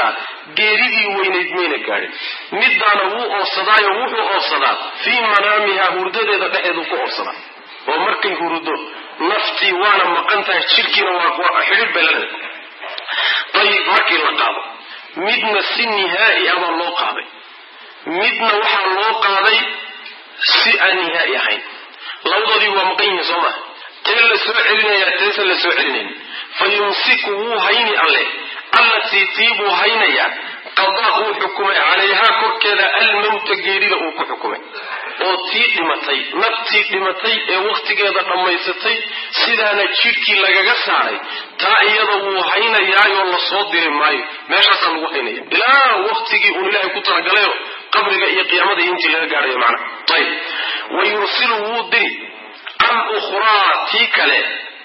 geeridii weynayd mayna gaadhin middaana wuu oofsadaayo wuxuu oofsadaa fii manaamiha hurdadeeda dhexeedu ku oofsadaa oo markay hurdo naftii waana maqan tahay jidhkiina waa xidhiidh bay leedahay ayib markii la qaado midna si nihaa'i abaa loo qaaday midna waxaa loo qaaday si aan nihaa'i ahayn labadoodii waa maqan yihiin soo maha tee la soo celinayaa teesa la soo celinayn fa yumsiku wuu hayni alleh allatii tii buu haynayaa qadaa uu xukumay calayhaa korkeeda almawta geerida uu ku xukumay oo tii dhimatay naftii dhimatay ee wakhtigeeda dhammaysatay sidaana jidhkii lagaga saaray taa iyada wuu haynayaayoo la soo diri maayo meeshaasaa lagu haynaya ilaa wakhtigii uun ilaahay ku talagalayo qabriga iyo qiyaamada iyo intii laga gaadhayo macna ayib wa yursilu wuu diri al ukhraa tii kale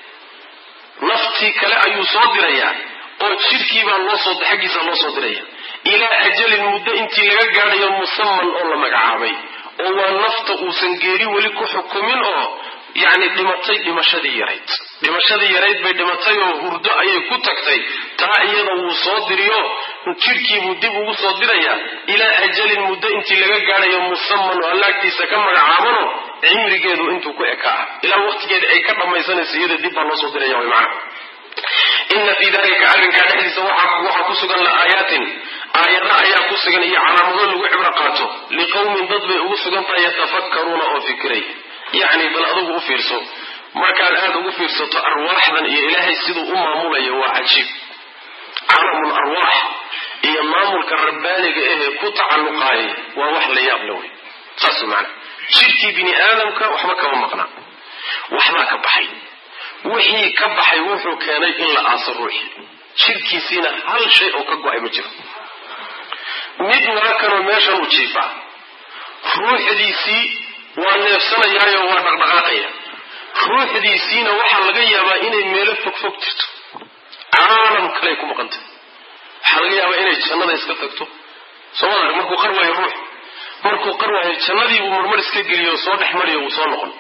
naftii kale ayuu soo dirayaa oo jidhkiibaa loosoo xaggiisa loo soo diraya ilaa ajalin muddo intii laga gaadhayo musaman oo la magacaabay oo waa nafta uusan geeri weli ku xukumin oo yacni dhimatay dhimashadii yarayd dhimashadii yarayd bay dhimatay oo hurdo ayay ku tagtay taa iyada wuu soo diriyo jidhkiibuu dib ugu soo dirayaa ilaa ajalin muddo intii laga gaadhayo musaman oo allaagtiisa ka magacaabano cimrigeedu intuu ku eka ah ilaa waqtigeeda ay ka dhammaysanayso iyada dib baa loo soo diraya way macana ina fii dalika arrinkaa dhexdiisa waxaa ku sugan la aayaatin aayada ayaa ku sugan iyo calaamado lagu cibro qaato liqowmin dad bay ugu sugan tahay yatafakkaruuna oo fikiray yacni bal adugu u fiirso markaad aada ugu fiirsato arwaaxdan iyo ilaahay siduu u maamulayo waa cajiib calamul arwaax iyo maamulka rabbaaniga ahee ku tacalluqaayay waa wax la yaab la wey saas macana jidhkii bini aadamka waxba kama maqnaa waxbaa ka baxay wixii ka baxay wuxuu keenay in la aaso ruuxi jidhkiisiina hal shay oo ka go-ay ma jiro mid waa kanoo meeshan u jiifaa ruuxdiisii waa neefsanayaayo waa dhaqdhaqaaqaya ruuxdiisiina waxaa laga yaabaa inay meelo fogfog jirto caalam kaley ku maqantay waxaa laga yaabaa inay jannada iska tagto soo wada markuu qar waayo ruux markuu qar waayo jannadii buu marmar iska geliyo soo dhex mariyo wuu soo noqon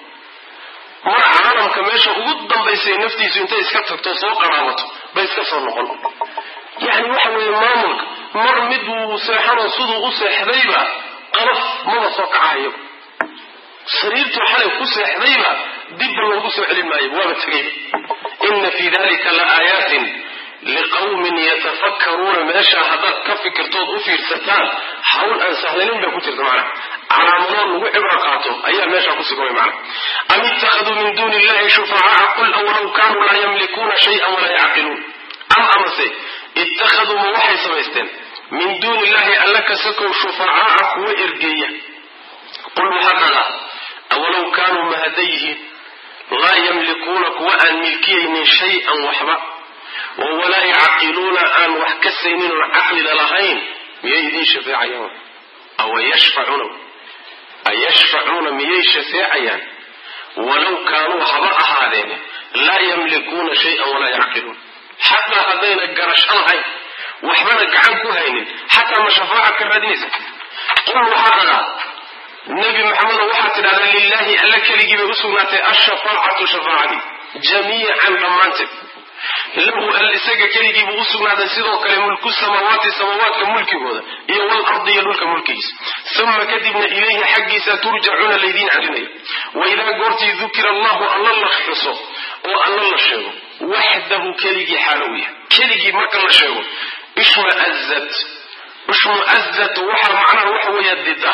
mar caalamka meesha ugu dambaysay naftiisu intay iska tagto soo qaraabato bay iska soo noqon yacni waxa weeye maamulka mar mid wuu seexanoo siduu u seexdayba qalaf maba soo kacayo sariirtuu xalay ku seexdayba dibba loogu soo celin maayo waaba tegayba ina fii dalika la aayaatin liqawmin yatafakkaruuna meeshaa haddaad ka fikirtood u fiirsataan hawl aan sahlanin baa ku jirta macnaha calaamadood lagu cibro qaato ayaa meeshaa ku sugan way macnaha am ittakhaduu min duuni illahi shufacaa'a qul awlaw kaanuu laa yamlikuuna shayan walaa yacqiluun am amase ittakhaduu ma waxay samaysteen min duuni illahi alla ka sakow shufacaa'a kuwa ergeeya qul waxaa dhadaa awalow kaanuu ma hadday yihiin laa yamlikuuna kuwa aan milkiyaynin shay-an waxba oo walaa yacqiluuna aan wax ka saynin oon caqlida lahayn miyay idiin shafeecayaan awa yashfacuuna ayashfacuuna miyay shafeecayaan walow kaanuu haba ahaadeene laa yamlikuuna shayan walaa yacqiluun xataa haddayna garasho lahayn waxbana gacan ku haynin xataa ma shafaaca ka raadinaysa qul waxaa dhadaa nebi maxamedo waxaad tidhahdaa lilaahi alla keligii bay u sugnaatay ashafaacatu shafaacadii jamiican dhammaanteed lahu al isaga keligii buu u sugnaaday sidoo kale mulku samaawaati samaawaadka mulkigooda iyo walardi iyo dhulka mulkigiisa uma kadibna ilayhi xaggiisa turjacuuna laydiin celinayo waidaa goortii dukira allahu alla la xuso oo alla la sheego waxdahu keligii xaalo u yahay keligii marka la sheego ishmaazat ishmuazat waxaa macnaha waxa weeya dida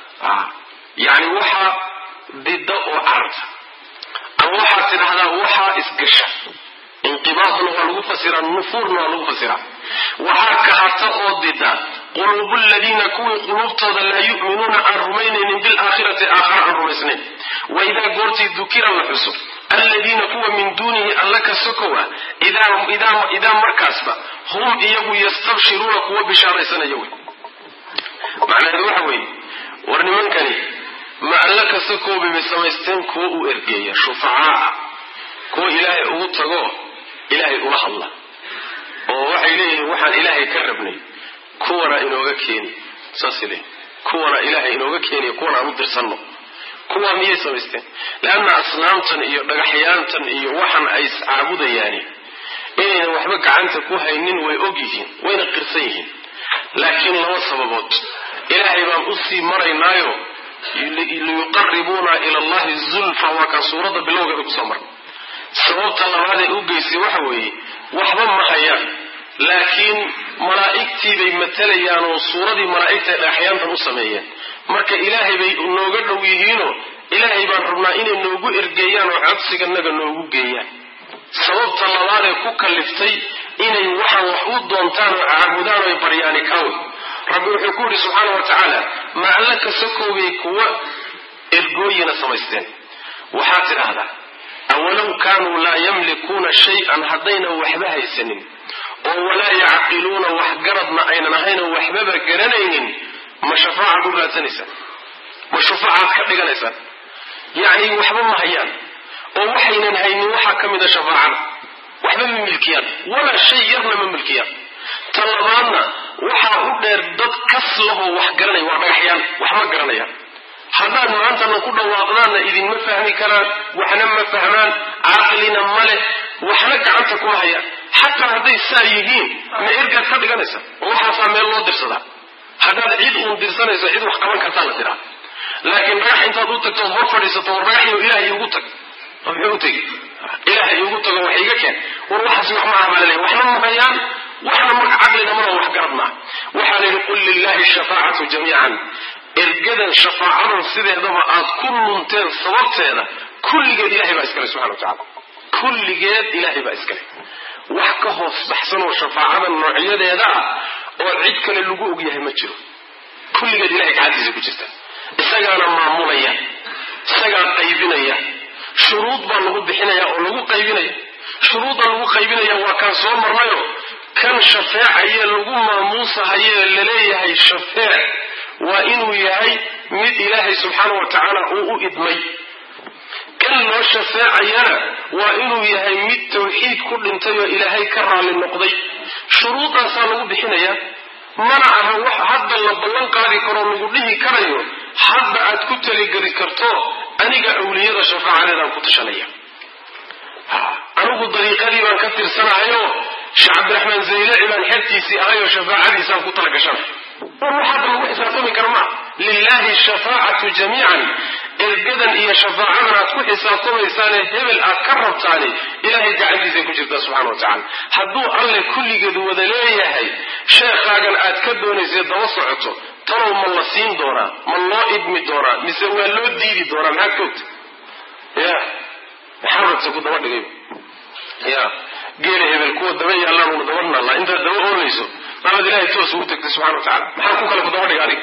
yani waxaa dida oo cararta ama waxaad tidhahdaa waxaa isgasha inqibaadna waa lagu fasiraa nufuurna waa lagu fasiraa waxaa kahata oo dida quluubu ladiina kuwii quluubtooda laa yu'minuuna aan rumaynaynin bilaakhirati aakhara aan rumaysnayn waidaa goortii dukira la xuso alladiina kuwa min duunihi alla ka sokowa idaa markaasba hum iyagu yastabshiruuna kuwa bishaaraysanaya wey macnaheedu waxa weeye war nimankani ma alla ka sokooba bay samaysteen kuwa u ergeeya shufacaa kuwa ilaahay ugu tago ilaahay ula hadla oo waxay leeyihiin waxaan ilaahay ka rabnay kuwana inooga keeni saasay leeyihin kuwana ilaahay inooga keeniyo kuwana aan u dirsanno kuwaa miyay samaysteen leanna asnaamtan iyo dhagaxyaantan iyo waxan ay iscaabudayaani inaynan waxba gacanta ku haynin way og yihiin wayna qirsan yihiin laakiin laba sababood ilaahay baan usii maraynaayo liyuqaribuuna ila allahi zulfa waa kaan suuradda bilowgeeda kusoo marnay sababta labaadee u geysay waxa weeye waxba ma hayaan laakiin malaa'igtii bay matalayaan oo suuradii malaa'igtae dhagaxyaantan u sameeyeen marka ilaahay bay nooga dhow yihiinoo ilaahay baan rabnaa inay noogu ergeeyaan oo codsiganaga noogu geeyaan sababta labaadee ku kaliftay inay waxaan wax u doontaan oo caabudaan oy baryaani kawn rabbi wuxuu ku yidhi subxaana wa tacaala ma alla kasakoogay kuwa ergooyina samaysteen waxaad tidhaahdaa awalow kaanuu laa yamlikuuna shay-an haddaynan waxba haysanin oo walaa yacqiluuna wax garadna aynan ahayn oo waxbaba garanaynin ma shafaacaad u raadsanaysaan ma shufaacaad ka dhiganaysaan yacni waxba ma hayaan oo waxaynan haynin waxaa ka mida shafaacada waxba ma milkiyaan walaa shay yarna ma milkiyaan ta labaadna waxaa u dheer dad kas lahoo wax garanaya waa dhagaxyaan wax ma garanayaan haddaad maantana ku dhawaaqdaanna idinma fahmi karaan waxna ma fahmaan caqlina ma leh waxna gacanta kuma hayaan xataa hadday saa yihiin ma ergaad ka dhiganaysa oo waxaasaa meel loo dirsadaa haddaad cid uun dirsanayso cid wax qaban kartaa la tiraa laakiin dhagax intaad u tagto hor fadhiisato war dhagaxyo ilaah iigu tag muxuu u tegi ilaah iigu tago wax iga keen war waxaas wax ma amalale waxna ma hayaan waxna marka caqlina mana wax garad maa waxaa la yidhi qul lilahi shafaacatu jamiican ergadan shafaacadan sideedaba aad ku lunteen sababteeda kulligeed ilahay baa iskale subxana wa tacala kulligeed ilaahay baa iskale wax ka hoos baxsan oo shafaacadan noocyadeeda ah oo cid kale lagu ogyahay ma jiro kulligeed ilahay gacantiisa ku jirta isagaana maamulaya isagaa qaybinaya shuruud baa lagu bixinaya oo lagu qaybinaya shuruudda lagu qaybinaya waa kaan soo marnayo kan shafeecaye lagu maamuusahaye laleeyahay shafeec waa inuu yahay mid ilaahay subxaana wa tacaala uu u idmay kan loo shafeecayana waa inuu yahay mid tawxiid ku dhintay oo ilaahay ka raalli noqday shuruudaasaa lagu bixinaya mana aha wax hadda la ballan qaadi karoo lagu dhihi karayo hadda aad ku taligeli karto aniga awliyada shafaacadeedaan ku tashanaya anigu dariiqadii baan ka tirsanahayo sheekh cabdiraxmaan zaylaci baan xertiisii ahayoo shafaacadiisaan ku talagashanay war wax hadda lagu xisaabtami kara maa lilahi shafaacatu jamiican ergadan iyo shafaacadan aad ku xisaabtamaysaane hebel aad ka rabtaani ilahay gacantiisay ku jirtaa subxana wa tacala hadduu alle kulligeed wada leeyahay sheekhaagan aad ka doonaysay daba socoto talow ma la siin doonaa ma loo idmi doonaa mise waa loo diidi doonaa maxaad ka ogta ya maxaa rabta ku daba dhigay ya geela hebel kuwa daba yaallaan una daba nalla intaad daba oonayso maamad ilahay toos ugu tagtay subxana wa tacala maxaa ku kale ku daba dhiga adig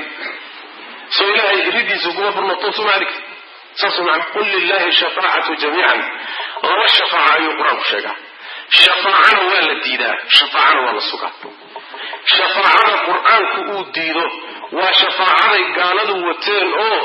soo ilahay ridiisa kuma furno toosuma adig saas macna qul lilahi shafaacatu jamiican laba shafaaca ayuu qur-aanku sheegaa shafaacana waa la diidaa shafaacana waa la sugaa shafaacada qur-aanku uu diido waa shafaacaday gaaladu wateen oo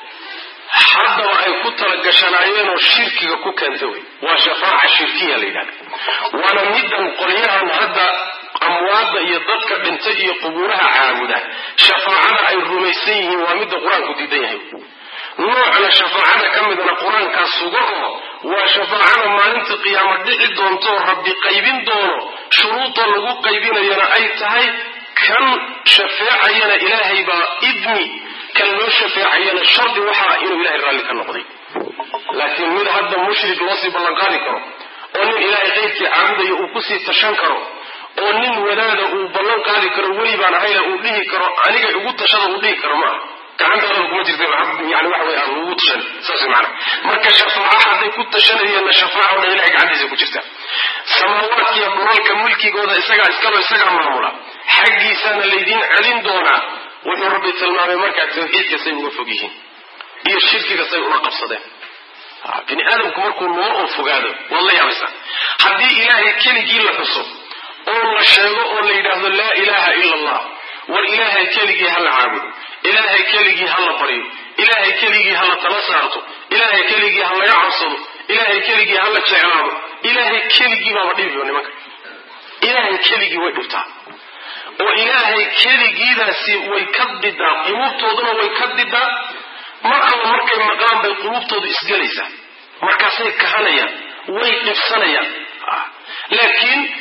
haddaba ay ku talagashanaayeen oo shirkiga ku keenta wey waa shafaaca shirkiya la yidhahda waana middan qolyahan hadda amwaadda iyo dadka dhintay iyo qubuuraha caabuda shafaacada ay rumaysan yihiin waa midda qur-aanku diidan yahay noocna shafaacada ka midna qur-aankaa sugaho waa shafaacada maalinta qiyaamo dhici doonto rabbi qaybin doono shuruuda lagu qaybinayana ay tahay kan shafeecayana ilaahay baa idmi kan loo shafeecayana shardi waxaa inuu ilahay raalli ka noqday laakiin mid hadda mushrik loo sii ballanqaadi karo oo nin ilaahay qaybkii caabudaya uu kusii tashan karo oo nin wadaada uu ballan qaadi karo weli baan ahayna uu dhihi karo aniga igu tashada uu dhihi karo maaha gacantaadaba kuma jirta yani waxa wey aan ugu tashan saas macana marka shafaaca hadday ku tashanayeenna shafaaca o dhan ilahay gacantiisa ku jirta samaawaadkiiyo dhulalka mulkigooda isagaa iskalo isagaa maamula xaggiisaana laydiin celin doonaa wuxuu rabbi tilmaamay markaa tawxiidka say uga fog yihiin iyo shirkiga say ula qabsadeen bini aadamku markuu noo oo fogaado waad la yaabaysaa haddii ilaahay keligii la xuso oo la sheego oo la yidhaahdo laa ilaaha ila allah war ilaahay keligii ha la caabudo ilaahay keligii ha la baryo ilaahay keligii ha la tala saarto ilaahay keligii ha laga cabsado ilaahay keligii ha la jeclaado ilaahay keligii baaba dhibiyo nimanka ilaahay keligii way dhibtaa oo ilaahay keligiidaasi way ka didaa quluubtooduna way ka didaa mar alla markay maqlaan bay quluubtoodu isgelaysaa markaasay kahanayaan way dhibsanayaan laakiin kuwii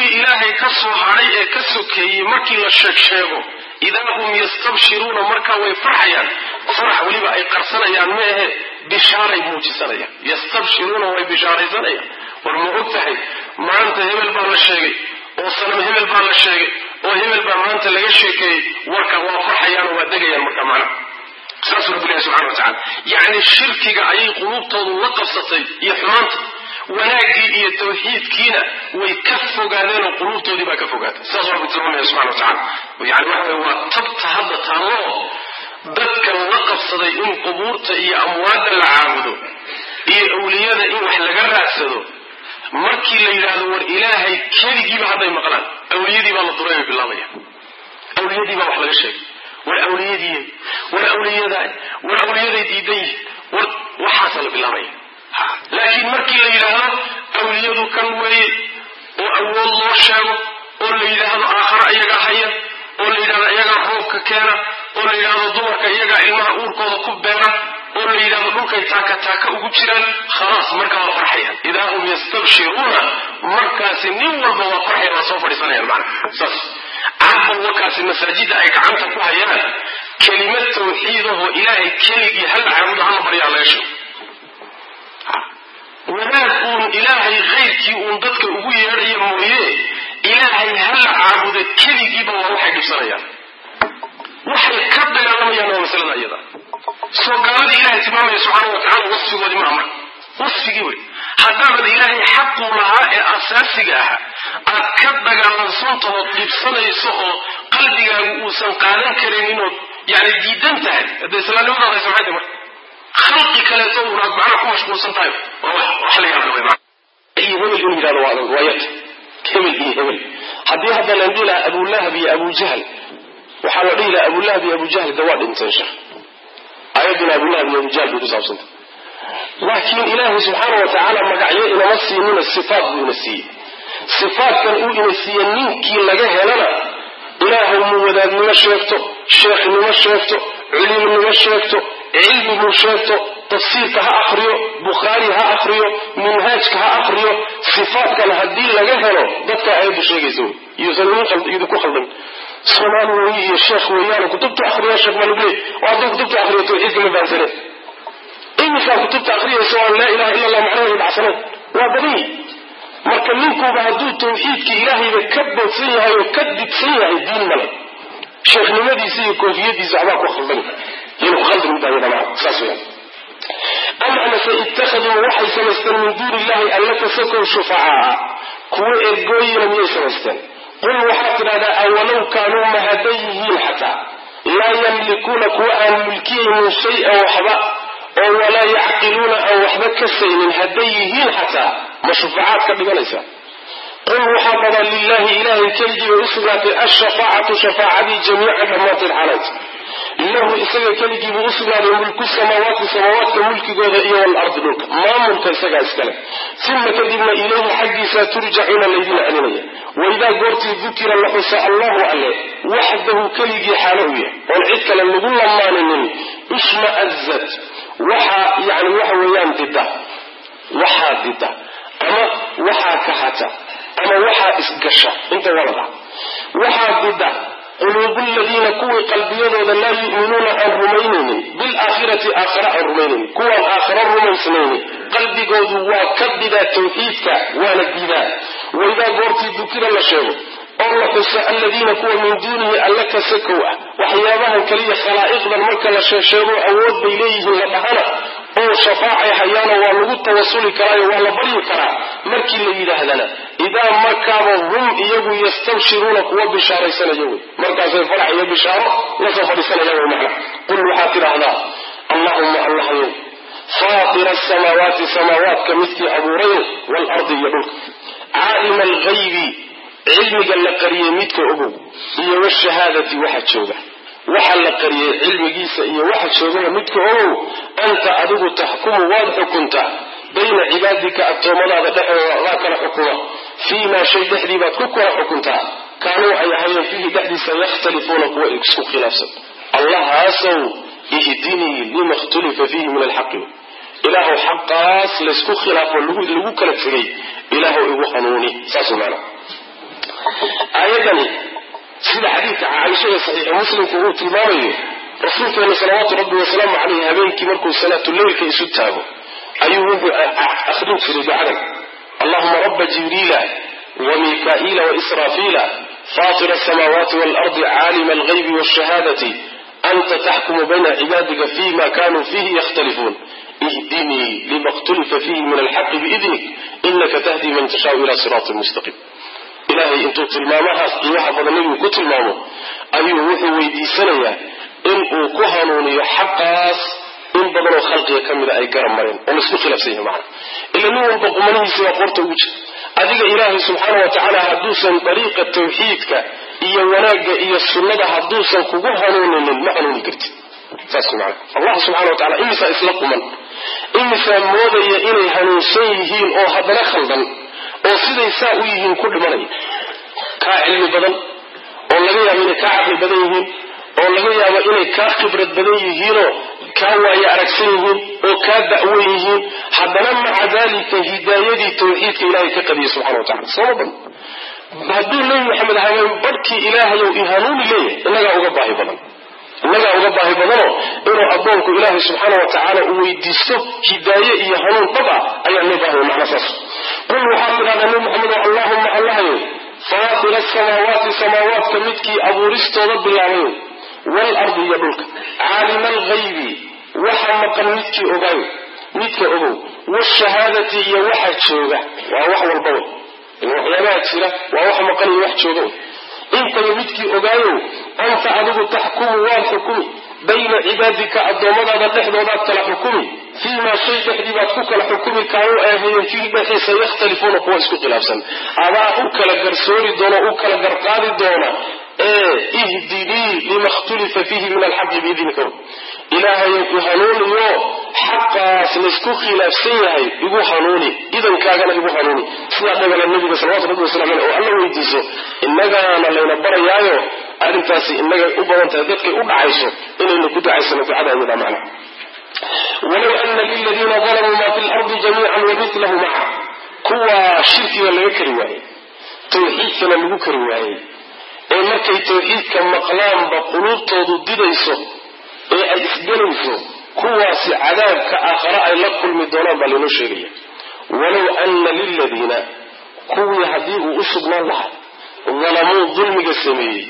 kuwii ilaahay ka soo hadhay ee ka sokeeyey markii la sheeg sheego idaa hum yastabshiruuna markaa way farxayaan farax weliba ay qarsanayaan ma ahe bishaaray muujisanayaan yastabshiruuna way bishaaraysanayaan war ma og tahay maanta hebel baa la sheegay oo sanam hebel baa la sheegay oo hebel baa maanta laga sheekeeyey warka waa farxayaan oo waa degayaan marka macnaha saasuu rabbi ilahi subxana wa tacala yacni shirkiga ayay quluubtoodu la qabsatay iyo xumaanta wanaaggii iyo tawxiidkiina way ka fogaadeen oo quluubtoodii baa ka fogaatay saasuu rabbi tilmaamaya subxana wa tacala yani waxa weye waa tabta hadda taalloo dadkan la qabsaday in qubuurta iyo amwaadda la caabudo iyo awliyada in wax laga raadsado markii la yidhaahdo war ilaahay keligiiba hadday maqlaan awliyadii baa la duray bay bilaabaya awliyadii baa wax laga sheegay war awliyadii war awliyadaa war awliyaday diidan yihin war waxaasaa la bilaabaya laakiin markii la yidhaahdo awliyadu kan weeye oo awood loo sheego oo la yidhaahdo aakharo iyagaa haya oo la yidhahdo iyagaa roobka keena oo la yidhahdo dumarka iyagaa ilmaha uurkooda ku beera oo la yidhahdo dhulkay taaka taaka ugu jiraan khalaas markaa waa farxayaan idaa hum yastabshiruuna markaasi nin walba waa farxaya waa soo fadhiisanayaan macna saas cabal warkaasi masaajida ay gacanta ku hayaan kelimad tawxiidahoo ilaahay keligii hal caabudo hala baryaa laga sheego wanaag uun ilaahay khayrkii uun dadka ugu yeedhaya mooye ilaahay hala caabudo keligiiba waa waxay dhibsanayaan waxay ka dagaalamayaan waa masalada iyada soo gaaladii ilahay tilmaamaya subxaana wa tacala wasfigoodii maaha marka wasfigii wey haddaanad ilaahay xaquu lahaa ee asaasiga ahaa aad ka dagaalansantahood dhibsanayso oo qalbigaagu uusan qaadan karaynin ood yani diidan tahay hadda islaamnimadaada samxayta marka khalqi kaleeto unaad macnaha ku mashquulsan tahay wax la yaabla wey iyo hebel inuu yidhahdo waa adag waa yarta hebel iyo hebel haddii hadda la dhihi lahaa abulahab iyo abujahl waxaa la dhihi lahaa abulahab iyo abujahl de waa dhinteen sheekh ayadduna abulahab iyo abujahl bay ku saabsantay laakiin ilaahay subxaana wa tacaala magacyo inama siinina sifaat buu ina siiyey sifaatkan uu ina siiye ninkii laga helana ilaahay muu wadaadnimo sheegto sheekhnimo sheegto culimnimo sheegto cilmiguu sheegto tafsiirka ha akriyo bukhaari ha akriyo minhaajka ha akriyo sifaatkan haddii laga helo dadka ayaddu sheegaysa wey yuusan idinku khaldan soomaali weeye iyo sheekh weeyaane kutubta akriya sheekh maluglee oo hadduu kutubta akriyo tawxiidka ma fahamsaneen imisaa kutubta akriyaysa waan laa ilaha illa allah macnaheedu dhacsanayn waa badany marka ninkuuba hadduu tawxiidka ilaahayba ka boodsan yahay oo ka digsan yahay diin male sheekhnimadiisa iyo koofiyadiisa waxbaa ku khaldan yayna ku khaldan middaa iyada maa saas weyaan am amase ittakhaduu waxay samaysteen min duuni illahi alla kasakow shufacaa kuwo ergooyina miyay samaysteen qul waxaad tidhahdaa awalow kaanuu ma hadday yihiin xataa laa yamlikuuna kuwa aan mulkiyaynin shay-an waxba oo walaa yacqiluuna aan waxba ka saynin hadday yihiin xataa ma shufacaad ka dhiganaysa qul waxaa badaa lilahi ilahay keligii bay u sugnaatay ashafaacatu shafaacadii jamiican dhammaanteed xalayt lahu isaga keligii buu u sugnaaday mulku samaawaati samaawaadka mulkigooda iyo walardi dhulka maamulka isagaa iskale uma kadibna ilayhi xaggiisa turjacuuna laydin celinaya waidaa goortii dukira la xusa allahu alle waxdahu keligii xaalo u yahay oon cid kale lagu lamaaninin ishma'azat waxaa yani waxa weeyaan dida waxaa dida ama waxaa kahata ama waxaa isgasha inta walada waxaa dida quluubu ladiina kuwii qalbiyadooda laa yu'minuuna aan rumaynaynin bilaakhirati aakhara aan rumaynaynin kuwaan aakhara rumaysnaynin qalbigoodu waa ka didaa tawxiidka waana diidaa waidaa goortii dukira la sheego oo la xuso aladiina kuwa min duunihi alla ka sakow ah waxyaabahan kaliya khalaa'iqdan marka la sheesheego awood bay leeyihiin la dhahana oo shafaacay hayaano waa lagu tawasuli karaayo waa la baryi karaa markii la yidhaahdana idaa markaaba hum iyagu yastabshiruuna kuwa bishaaraysanayo wey markaasay farax iyo bishaaro lasoo fadhiisanaya wey macna qul waxaad tidhaahdaa allahuma allahayow faatira asamaawaati samaawaadka midkii abuurayo waalardi iyo dhulka caalima alghaybi cilmiga la qariyey midka ogow iyo washahaadati waxa jooga waxa la qariyey cilmigiisa iyo waxa joogaba midka ogow anta adigu taxkumu waad xukuntaa bayna cibaadika addoommadaada dhexdooda adaa kala xukuma fii maa shay dhexdii baad ku kala xukuntaa kaanuu ay ahayeen fiihi dhexdiisa yakhtalifuuna kuwa isku khilaafsan allahaasow ihdinii lima khtulifa fiihi min alxaqi ilaahu xaqaas laysku khilaafo lagu kala tegay ilaahu igu hanuuni saas maana aayadani sida xadiidka caaishada saxiixi muslimku uu tilmaamayo rasuulkeena salawaatu rabbi wasalaamu caleyhi habeenkii markuu salaatuleylka isu taago ayuu wuxuu akhrin jiray ducadan allahuma raba jibriila wa mikaa'iila waisraafiila faatira asamaawaati waalardi caalima alghaybi waashahaadati anta taxkumu bayna cibaadika fima kanuu fiihi yakhtalifuun ihdinii lima khtulifa fiihi min alxaqi biidnik inaka tahdi man tashaau ila siraatin mustaqiim ilaahay intuu tilmaamahaas qiimaha badan nebigu ku tilmaamo ayuu wuxuu weydiisanayaa inuu ku hanuuniyo xaqaas in badanoo khalqiga ka mida ay garab mareen oo laisku khilaafsan yahay macana ila nin walba qumanihiisa waa qoorta ugu jira adiga ilaahay subxaana wa tacaala hadduusan dariiqa tawxiidka iyo wanaagga iyo sunnada hadduusan kugu hanuuninin ma hanuuni kartid saas macana allah subxana wa tacala imisaa isla quman imisaa moodaya inay hanuunsan yihiin oo haddana khaldan oo siday saa u yihiin ku dhimanaya kaa cilmi badan oo laga yaabo inay kaa caqli badan yihiin oo laga yaabo inay kaa khibrad badan yihiinoo kaa waaye aragsan yihiin oo kaa da'wan yihiin haddana maca daalika hidaayadii tawxiidka ilaahay ka qadiyay subxana wa tacala sooma badan hadduu nebi maxamed habeen badhkii ilaahayow i hanuuni leeyahay innagaa uga baahi badan innagaa uga baahi badanoo inuu addoonku ilaahay subxaana wa tacaala uu weydiisto hidaaye iyo hanuun dhab ah ayaa loo baahaya macna saas qul waxaad tidhahdaa nebi maxamedo allahuma allahayow faatira asamaawaati samaawaadka midkii abuuristooda bilaabayo waalardi iyo dhulka caalima alghaybi waxa maqan midkii ogaayo midka ogow waashahaadati iyo waxa jooga waa wax walba wey waxyaabaha jira waa wax maqan iyo wax jooga wey intaba midkii ogaayow anta adigu taxkumu waad xukumi bayna cibaadika addoommadaada dhexdoodaad kala xukumi fii maa shay dhexdii baad ku kala xukumi kaanuu aahayeen fiihi dhexdiisa yakhtalifuuna kuwa isku khilaafsan adaa u kala garsoori doona u kala garqaadi doona ee ihdinii lima khtulifa fiihi min alxaqi biidnika ilaahayow i hanuuniyo xaqaas laysku khilaafsan yahay igu hanuuni idankaagana igu hanuuni sidaa dhagala nabiga salawatu rabbi wasalam aleh oo alla weydiiso innagaana layna barayaayo arrintaasi innagay u badan tahay dadkay u dhacayso inaynu ku ducaysano ducada iyada macna walow ana liladiina dalamuu ma fi lardi jamiican wamithlahu maca kuwa shirkiga laga kari waayey tawxiidkana lagu kari waayey ee markay tawxiidka maqlaanba quluubtoodu didayso ee ay isgelayso kuwaasi cadaabka aakhare ay la kulmi doonaan baa laynoo sheegaya walow ana liladiina kuwii haddii uu u sugnaan lahaa dalamuu dulmiga sameeyey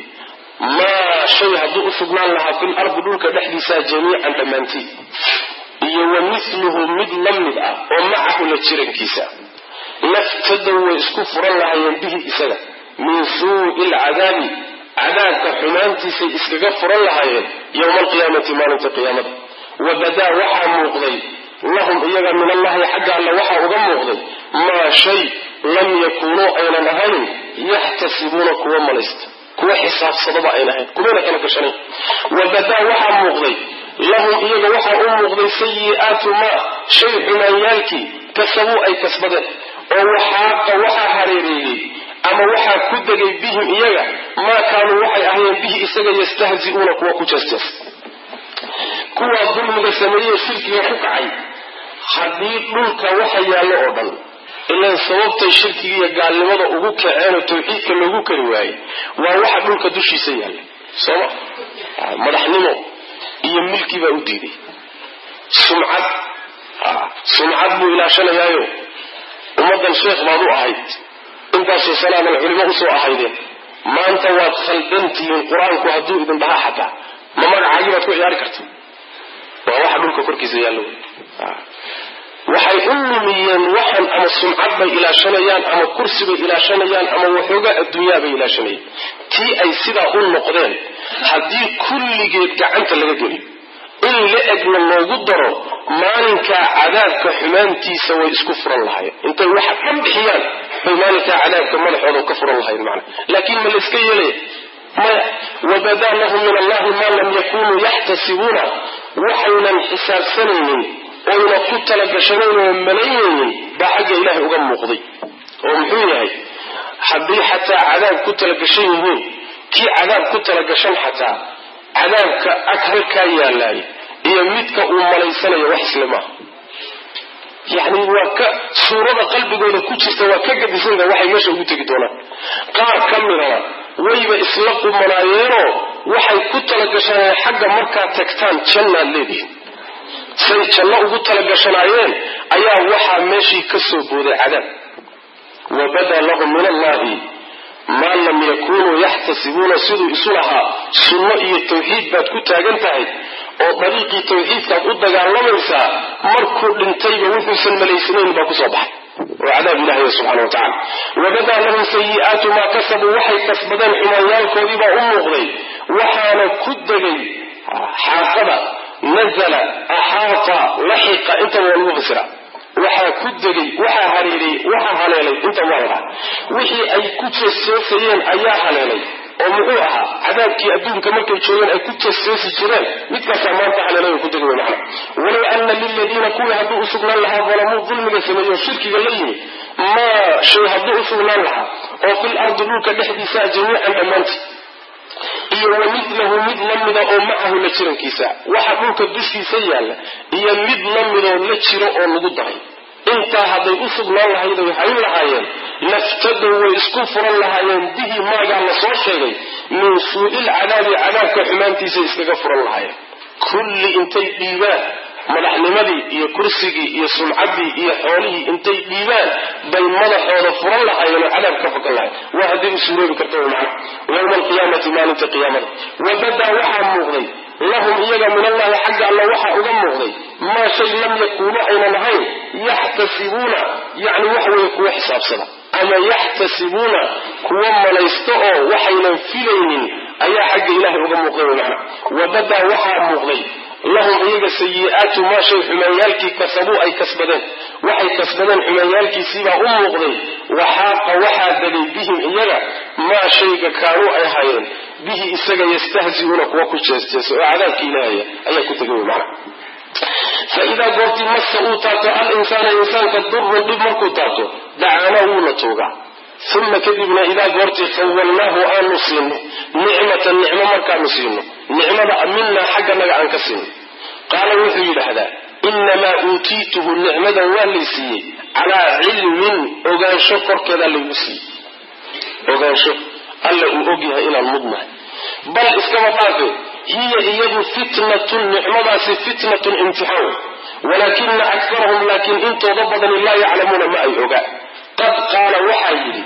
maa shay hadduu u sugnaan lahaa fil ardi dhulka dhexdiisaa jamiican dhammaantii iyo wa mithluhu mid la mid ah oo macahu la jirankiisa laftadow way isku furan lahaayeen bihi isaga min suu'i alcadaabi cadaabka xumaantiisay iskaga furan lahaayeen yowma alqiyaamati maalinta qiyaamada wa badaa waxaa muuqday lahum iyaga min allahi xagga alle waxaa uga muuqday maa shay lam yakuunuu aynan ahayn yaxtasibuuna kuwa malaysta kuwa xisaabsadaba ayna ahayn kumayna kala gashanayn wa badaa waxaa muuqday lahum iyaga waxaa u muuqday sayi'aatu maa shay xumaanyaalkii kasabuu ay kasbadeen oo waxaaqa waxaa hareereeyey ama waxaa ku degay bihim iyaga maa kaanuu waxay ahayeen bihi isaga yastahzi'uuna kuwa ku jeesjees kuwaa dulmiga sameeyey shirkiga ku kacay haddii dhulka waxa yaallo oo dhan ilaan sababtay shirkiga iyo gaalnimada ugu kaceen oo tawxiidka loogu kari waayey waa waxa dhulka dushiisa yaalla sooma madaxnimo iyo milki baa u diiday sumcad sumcad buu ilaashanayaayo ummaddan sheekh baad u ahayd intaasoo salaaman culimo usoo ahaydeen maanta waad khaldantihiin qur-aanku hadduu idin dhaha xataa ma magacaagii baad ku ciyaari karta waa waxa dhulka korkiisa yaallo waxay u lumiyeen waxan ama sumcad bay ilaashanayaan ama kursi bay ilaashanayaan ama waxoogaa adduunyaa bay ilaashanayeen tii ay sidaa u noqdeen haddii kulligeed gacanta laga geliyo in la egna loogu daro maalinkaa cadaabka xumaantiisa way isku furan lahayen intay waxa dhan bixiyaan bay maalinkaa cadaabka madaxooda ka furan lahayen macna laakiin ma layska yeelaya maya wabadaa lahum min allahi maa lam yakunuu yaxtasibuuna waxaynan xisaabsanaynin oyna ku talagashanayn oo malaynaynin baa xagga ilaahay uga muuqday oo muxuu yahay haddii xataa cadaab ku talagashan yihiin kii cadaab ku talagashan xataa cadaabka ag halkaa yaalaay iyo midka uu malaysanayo wax isle maaha yacni waa ka suurada qalbigooda ku jirta waa ka gadisanta waxay meesha ugu tegi doonaan qaar ka midana wayba isla qumanaayeenoo waxay ku talagashanaayeen xagga markaad tagtaan jannaad leedihin say janno ugu talagashanaayeen ayaa waxaa meeshii ka soo booday cadaab wa badaa lahum min allahi maa lam yakunuu yaxtasibuuna siduu isu lahaa sunno iyo tawxiid baad ku taagan tahay oo dariiqii tawxiidkaad u dagaalamaysaa markuu dhintayba wuxuusan malaysanayn baa kusoo baxay oo cadaab ilahay subxana wa tacala wabadaa lahum sayi'aatu maa kasabuu waxay kasbadeen xumaanyaalkoodii baa u muuqday waxaana ku degay xaaqada nazala axaata laxiqa intaba waa lagu fasira waxaa ku degay waxaa hareeray waxaa haleelay inta waa la dhaha wixii ay ku jeesjeesayeen ayaa haleelay oo muxuu ahaa cadaabkii adduunka markay joogeen ay ku jeesjeesi jireen midkaasaa maanta haleelay ku degay macna walow ana liladiina kuwii hadduu u sugnaan lahaa dalamuu dulmiga sameeyo shirkiga la yimi maa shay hadduu u sugnaan lahaa oo fil ardi dhulka dhexdiisa jamiican dhammaanti iyo wa midlahu mid la mida oo macahu la jirankiisa waxa dhulka dushiisa yaalla iyo mid la midoo la jiro oo lagu daray intaa hadday u sugnaan lahayd ay hayn lahaayeen laftadow way isku furan lahaayeen bihi maagaa la soo sheegay min suu'il cadaabi cadaabka xumaantiisay iskaga furan lahaayeen kulli intay dhiibaan madaxnimadii iyo kursigii iyo sumcaddii iyo xoolihii intay dhiibaan bay madaxooda furan lahaayeen oo cadaab ka fogan lahayen waa hadday u suuroobi karta wy macna yowma alqiyaamati maalinta qiyaamada wabadaa waxaa muuqday lahum iyaga min allahi xagga alla waxaa uga muuqday maa shay lam yakuunu aynan ahayn yaxtasibuuna yacni waxa weeye kuwa xisaabsada ama yaxtasibuuna kuwa malaysto oo waxaynan filaynin ayaa xagga ilahay uga muuqday wy macna wabadaa waxaa muuqday lahum iyaga sayi'aatu maa shay xumaanyaalkii kasabuu ay kasbadeen waxay kasbadeen xumaanyaalkiisiibaa u muuqday waxaaqa waxaa degay bihim iyaga maa shayga kaanuu ay hayeen bihi isaga yastahzi'uuna kuwa ku jeesjeesa oo cadaabki ilaahaya ayaa ku tegay wy macna fa idaa goortii massa uu taabto al insaana insaanka durun dhib markuu taabto dacaana wuuna toogaa uma kadibna idaa goortii khawalnaahu aanu siino nicmatan nicmo markaanu siino nicmada minaa xagganaga aan ka siino qaala wuxuu yidhaahdaa inamaa uutiituhu nicmadan waa lay siiyey calaa cilmin ogaansho korkeedaa laygu siiyey ogaansho alla uu ogyahay inaan mudnahay bal iskaba dhaafe hiya iyadu fitnatun nicmadaasi fitnatun imtixaan walaakina akarahum laakiin intooda badani laa yaclamuuna ma ay ogaa qad qaala waxaa yidhi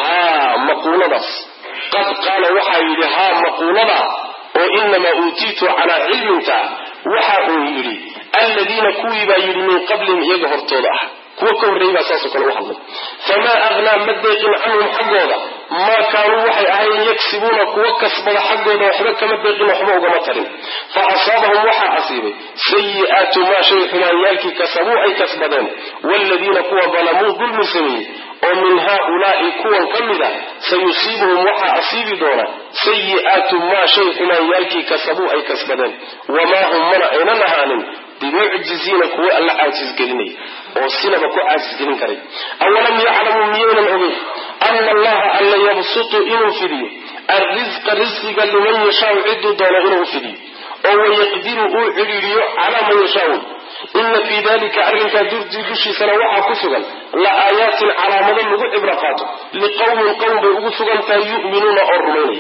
haa maquuladaas qad qaala waxaa yidhi haa maquuladaa oo inamaa uutiitu calaa cilminta waxa uu yidhi alladiina kuwii baa yidhi min qablihim iyaga hortooda ah kuwa ka horreeyey baa saasoo kale u hadlay famaa aghnaa ma deeqin canhum xaggooda maa kaanuu waxay ahayn yagsibuuna kuwa kasbada xaggooda waxba kama deeqin waxba ugama tarin fa asaabahum waxaa asiibay sayi'aatu maa shay xumaanyaalkii kasabuu ay kasbadeen waaladiina kuwa dalamuu dulmi sameeyey oo min haaulaa'i kuwan ka mid a sayusiibuhum waxaa asiibi doona sayi'aatu maa shay xumaanyaalkii kasabuu ay kasbadeen wamaa hum mana aynan ahaanin bimucjiziina kuwa alla caajisgelinay oo sinaba ku caajisgelin karay awalam yaclamuu miyaynan ogeyn ana allaha alla yabsutu inuu fidiyo alrisqa risqiga liman yashaau ciduu doono inuu fidiyo oo wayaqdiru uu cidhiiriyo calaa man yashaau ina fii dalika arrinkaa durtii dushiisana waxaa ku sugan la aayaatin calaamado lagu cibro qaato liqowmin qowm bay ugu sugan tahay yu'minuuna oo rumaynaya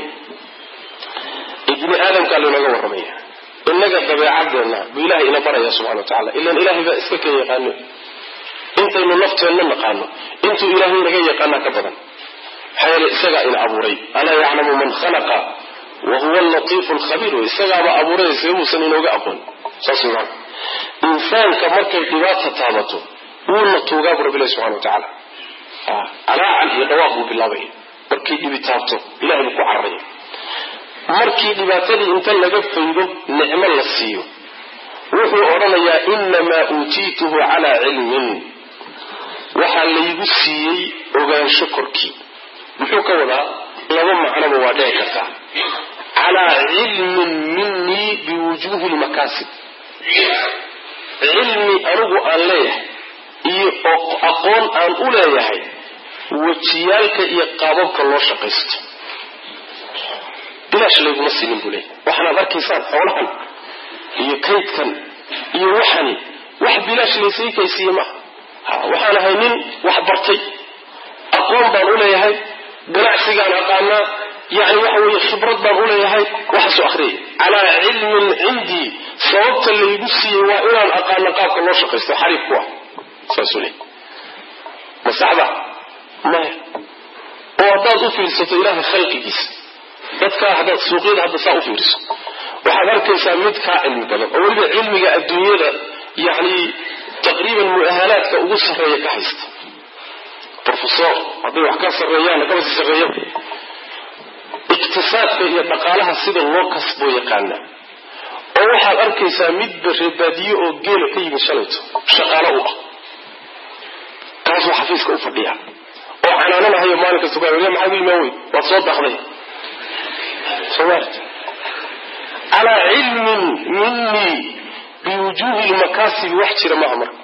ibni aadamkaa laynooga warramaya inaga dabeecadeenna buu ilahay ina baraya subxana wa tacala ilan ilahay baa iska ka yaqaano intaynu nafteenna naqaano intuu ilaahay naga yaqaanaa ka badan maxaa yeele isagaa ina abuuray alaa yaclamu man khalaqa wa huwa alatiifu alkhabiir wey isagaaba abuuray seebuusan inooga aqoon saas wey maana insaanka markay dhibaata taabato wuuna tuugaa bu rabbilahi subxana wa tacaala calaacal iyo dhawaaq buu bilaabay markay dhibi taabto ilahay buu ku cararaya markii dhibaatadii inta laga faydo nicmo la siiyo wuxuu odhanayaa inamaa uutiituhu calaa cilmin waxaa laygu siiyey ogaansho korkii muxuu ka wadaa laba macnoba waa dhici kartaa calaa cilmin minii biwujuuhi lmakaasib cilmi anigu aan leeyahay iyo aqoon aan u leeyahay wejiyaalka iyo qaababka loo shaqaysto bilaash layguma siinin buu leeyahy waxaanaad arkaysaan xoolahan iyo kaydkan iyo waxani wax bilaash laysii kaysiiye maaha waxaan ahay nin wax bartay aqoon baan u leeyahay ganacsigaan aqaanaa yani waxa weeye khibrad baan uleeyahay waxaasoo akhriyay calaa cilmin cindii sababta laygu siiyey waa inaan aqaano qaabka loo shaqaysto xariif ku ah saasuu leey ma saxda maya oo haddaad u fiirsato ilaahay khalqigiisa dadkaa haddaad suuqyada hadda saa u fiiriso waxaad arkaysaa mid kaa cilmi badan oo weliba cilmiga adduunyada yani taqriiban mu'ahalaadka ugu sarreeya ka haysta rofesor hadday wax ka sarreeyaan kabasi sarreeya iqtisaadka iyo dhaqaalaha sida loo kasboo yaqaana oo waxaad arkaysaa midba reebaadiye oo geela ka yimid shalayto shaqaalo u ah kaasuu xafiiska u fadhiya oo canaananahayo maalin kasta ku maxaa u imaan wey waad soo daaqday somaarta calaa cilmin minii biwujuuhi lmakaasibi wax jira maaha marka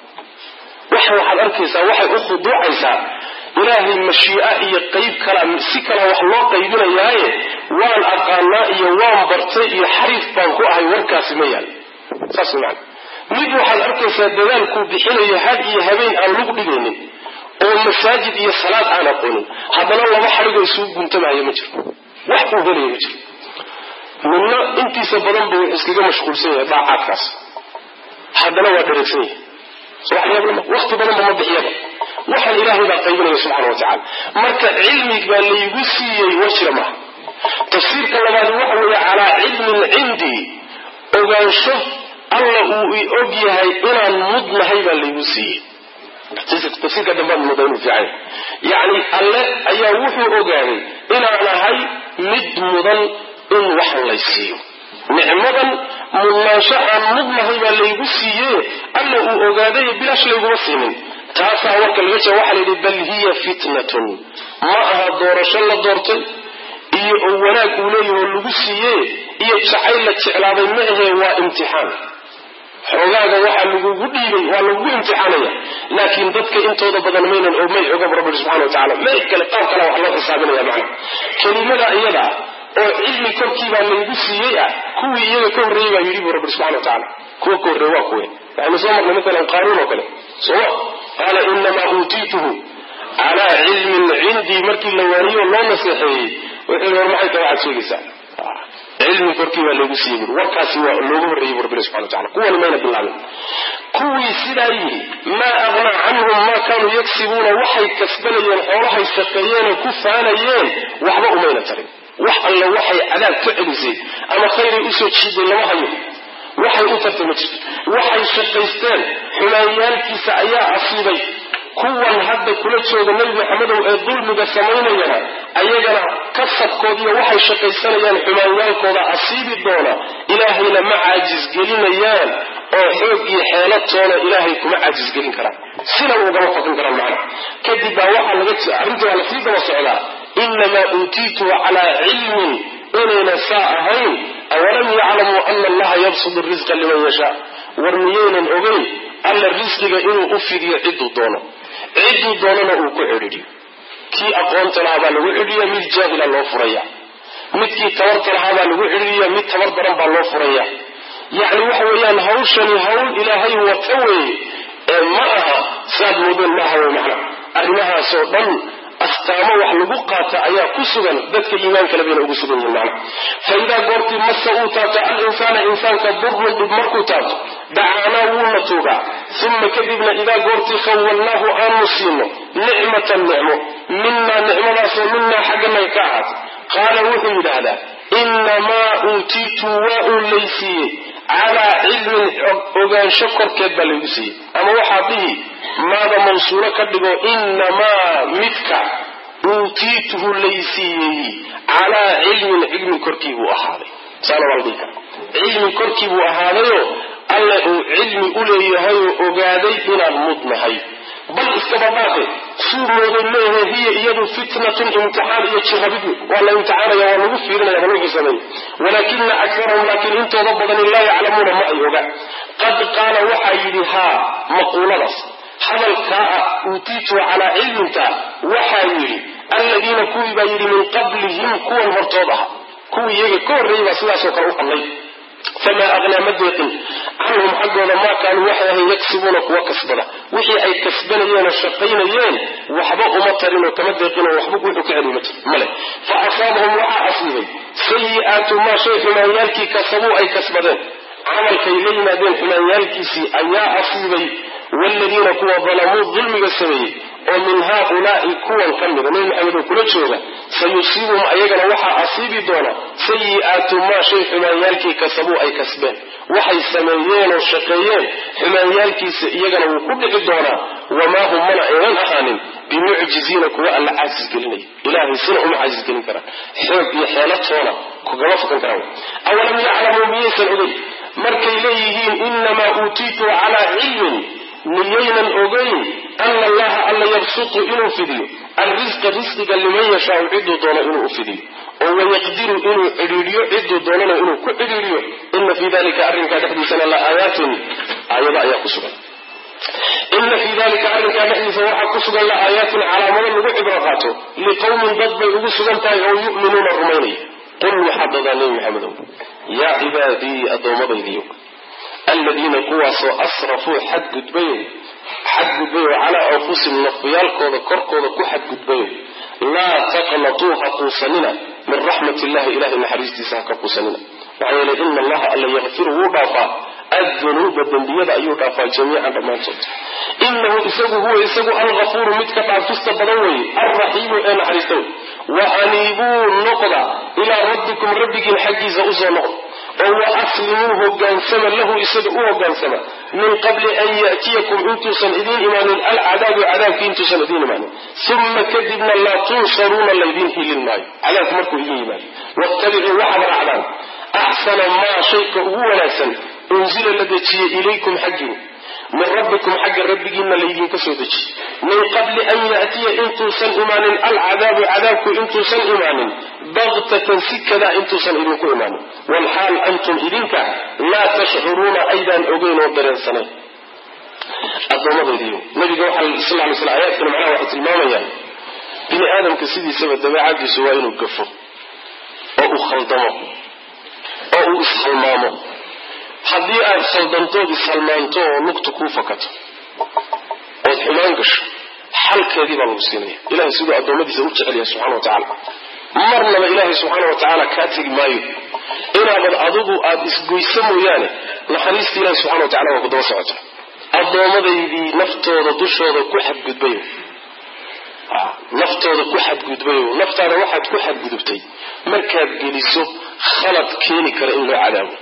waxa waxaad arkaysaa waxay u khuduucaysaa ilaahay mashii'a iyo qayb kala si kala wax loo qaybinayaaye waan aqaanaa iyo waan bartay iyo xariif baan ku ahay warkaasi ma yaal saas man mid waxaad arkaysaa dadaalkuu bixinayo had iyo habeen aan lug dhigaynin oo masaajid iyo salaad aan aqoonin haddana laba xadhigo isugu guntamaayo ma jiro wax uu helaya ma jiro midna intiisa badanba wuxuu iskaga mashquulsan yahay daacaadkaas haddana waa dhareegsan yahay waqti badanba ma bixiyaba waxaan ilaahay baa qaybinaya subxana wa tacala marka cilmi baa laygu siiyey war jira maaha tafsiirka labaad waxa weeye calaa cilmin cindii ogaansho alla uu i og yahay inaan mudnahay baa laygu siiyey tafsiirka dambaad muda inuu fiican yacni alle ayaa wuxuu ogaaday inaan ahay mid mudan in wax laysiiyo nicmadan mudnaansho aan mudnahay baa laygu siiye alla uu ogaaday bilaash layguma siinin taasaa warka laga jeeda waxaa layidhi bal hiya fitnatun ma aha doorasho la doortay iyo oo wanaag uu leeyaho lagu siiye iyo jacayl la jeclaaday ma ahee waa imtixaan xoogaaga waxaa lagugu dhiibay waa lagugu imtixaanaya laakiin dadka intooda badan maynan oo may oga rabbi subxana wa tacala may kale qaab kale wax loo xisaabinaya macna kelimada iyada oo cilmi korkiibaa laygu siiyey ah kuwii iyaga ka horreeyey baa yidhi bu rabbi subxana wa tacala kuwa ka horreeye waa kuwe waxaynu soo marnay maalan qaaruun oo kale sooma qaala inamaa uutiituhu calaa cilmin cindii markii la waaniyo loo naseexeeyey wuxuu war maxay tahay waxaad sheegaysaa cilmi korkii baa loogu siiyey buri warkaasi waa loogu horreeyey bu rabbi subxana wa tacala kuwani mayna bilaabin kuwii sidaa yidhi maa aqnaa canhum maa kaanuu yagsibuuna waxay kasbanayeen xoolahay shaqeeyeenoo ku faanayeen waxba umayna tarin wax alle waxay cadaab ka celisay ama khayray usoo jiiday lama hayo waxay u tartay ma jirto waxay shaqaysteen xumaanyaalkiisa ayaa asiibay kuwan hadda kula jooga nebi maxamedow ee dulmiga samaynayana ayagana kasabkoodiiyo waxay shaqaysanayaan xumaanyaalkooda asiibi doona ilaahayna ma caajisgelinayaan oo xoog iyo xeelatoona ilaahay kuma caajisgelin karaan sina ugama faqin karaan macna kadib baa waxaa laga arrintii waa lasii daba socdaa inamaa uutiituhu calaa cilmin inayna saa ahayn awalam yaclamuu ana allaha yabsudu risqa liman yashaa war miyaynan ogeyn alla risqiga inuu u fidiyo cidduu doono cidduu doonana uu ku cidhiidhiyo kii aqoonta lahaa baa lagu cidhiya mid jaahila loo furaya midkii tabarta lahaa baa lagu cidhiya mid tabar daran baa loo furaya yacni waxa weeyaan hawshani hawl ilaahay wata weeye ee ma aha saad moodeen maaha wey macna arrimahaasoo dhan astaamo wax lagu qaata ayaa ku sugan dadka iimaankale bayna ugu sugan yihiin macna fa idaa goortii masa uu taabto alinsaana insaanka durun dhib markuu taabto dacaanaa wuuna tuugaa uma kadibna idaa goortii khawalnaahu aanu siino nicmatan nicmo minaa nicmadaasoo minaa xagganaga ka ahaatay qaala wuxuu yidhaahdaa inamaa uutiitu waa uu laysiiyey calaa cilmin ogaansho korkeed baa laygu siiyey ama waxaa dhihi maada mawsuulo ka dhigo inamaa midka uutiituhu laysiiyey calaa cilmin cilmi korkii buu ahaaday saana waa la dhihi kara cilmi korkii buu ahaadayoo alle uu cilmi u leeyahayoo ogaaday inaan mudnahay bal iskaba dhaafe suu mooday leeyahay hiya iyadu fitnatun imtixaan iyo jirabid waa la imtixaanaya waa lagu fiirinaya waa lagu xisaabaya walaakina akarahum laakiin intooda badani laa yaclamuuna ma ay oga qad qaala waxaa yidhi haa maquuladaas hadalkaa ah uutiitu calaa cilminta waxaa yidhi alladiina kuwii baa yidhi min qablihim kuwan hortood aha kuwii iyaga ka horreeyey baa sidaasoo kale u hadlay famaa aqnaa ma deeqin canhum xaggooda maa kaanuu waxay ahayn yagsibuuna kuwa kasbada wixii ay kasbanayeen oo shaqaynayeen waxba uma tarin oo kama deeqinoo waxba wuxuu ka celiy male fa asaabahum waxaa asiibay sayi'aatu maa shay xumaanyaalkii kasabuu ay kasbadeen camalkay la yimaadeen xumaanyaalkiisii ayaa asiibay waaladiina kuwa dalamuu dulmiga sameeyey oo min haaulaai kuwan ka mida nebi maxamed oo kula jooga sayusiibuhum ayagana waxaa asiibi doona sayi'aatu maa shay xumaanyaalkii kasabuu ay kasbeen waxay sameeyeen oo shaqeeyeen xumaanyaalkiisa iyagana wuu ku dhici doonaa wamaa hum mana aynan ahaanin bimucjiziina kuwa alla caasis gelinaya ilaahay sina uma caasis gelin karaan xoog iyo xeelatoona kugama fukan karaan awalam yaclamuu miyaysan ogey markay leeyihiin inamaa uutiitu calaa cilmin miyaynan ogeyn ana allaha alla yabsutu inuu fidiyo alrisqa risqiga liman yashaau ciduu doono inuu u fidiyo oo wayaqdiru inuu cidhiidhiyo ciduu doonana inuu ku cidhiidhiyo ina fii dalika arrinkaa dhexdiisana la aayaatin aayado ayaa ku sugan ina fii dalika arrinkaa dhexdiisa waxaa ku sugan la aayaatin calaamado lagu cibro qaato liqowmin dad bay ugu sugan tahay oo yu'minuuna rumaynaya qul waxaad dadaa nebi maxamedow yaa cibaadii addoommadaydiyo aladiina kuwaasoo asrafuu xadgudbayo xadgudbayo calaa anfusihim nafyaalkooda korkooda ku xadgudbayo laa taqnatuu ha quusanina min raxmat illahi ilahay naxariistiisa ha ka quusanina maxaa yeelay ina allaha alla yakfiru wuu dhaafaa addunuuba dembiyada ayuu dhaafaa jamiican dhammaantood inahu isagu huwa isagu algafuuru midka dhaafista badan weeye alraxiimu ee naxariista wey wa aniibuu noqda ilaa rabbikum rabbigiin xaggiisa usoo noqda oo wa aslimuu hogaansama lahu isaga u hogaansama min qabli an ya'tiyakum intuusan idiin imaanin alcadaabu cadaabki intuusan idiin imaanin uma kadibna laa tunsaruuna laydiin hilin maayo cadaabku markuu idin yimaado wattabicuu waxaad raacdaan axsana maa shayka ugu wanaagsan unzila la dejiyey ilaykum xaggiin min rabbikum xagga rabbigiinna laydinka soo dejiyey min qabli an ya'tiya intuusan imaanin alcadaabu cadaabku intuusan imaanin baktatan si kadaa intuusan idinku imaanin walxaal antum idinka laa tashcuruuna aydaan ogeyn oo dareensanayn addoommadaydiyo nabiga waxaa sal lay sl ayaadkani macnaha waxay tilmaamayaan bini aadamka sidiisaba dabeecadiisu waa inuu gafo oo uu khaldamo oo uu ishalmaamo haddii aad khaldantood ishalmaanto oo lugta kuu fakato ood xumaan gasho xalkeedii baa lagu siinaya ilahay siduu addoommadiisa u jecel yahay subxana wa tacaala marnaba ilaahay subxaana wa tacaala kaa tegi maayo inaabad adigu aada isgoyso mooyaane naxariista ilahi subxana wa tacala waa ku daba socota addoomadaydii naftooda dushooda ku xadgudbayo naftooda ku xadgudbayo naftaada waxaad ku xadgudubtay markaad geliso khalad keeni kara in loo cadaabo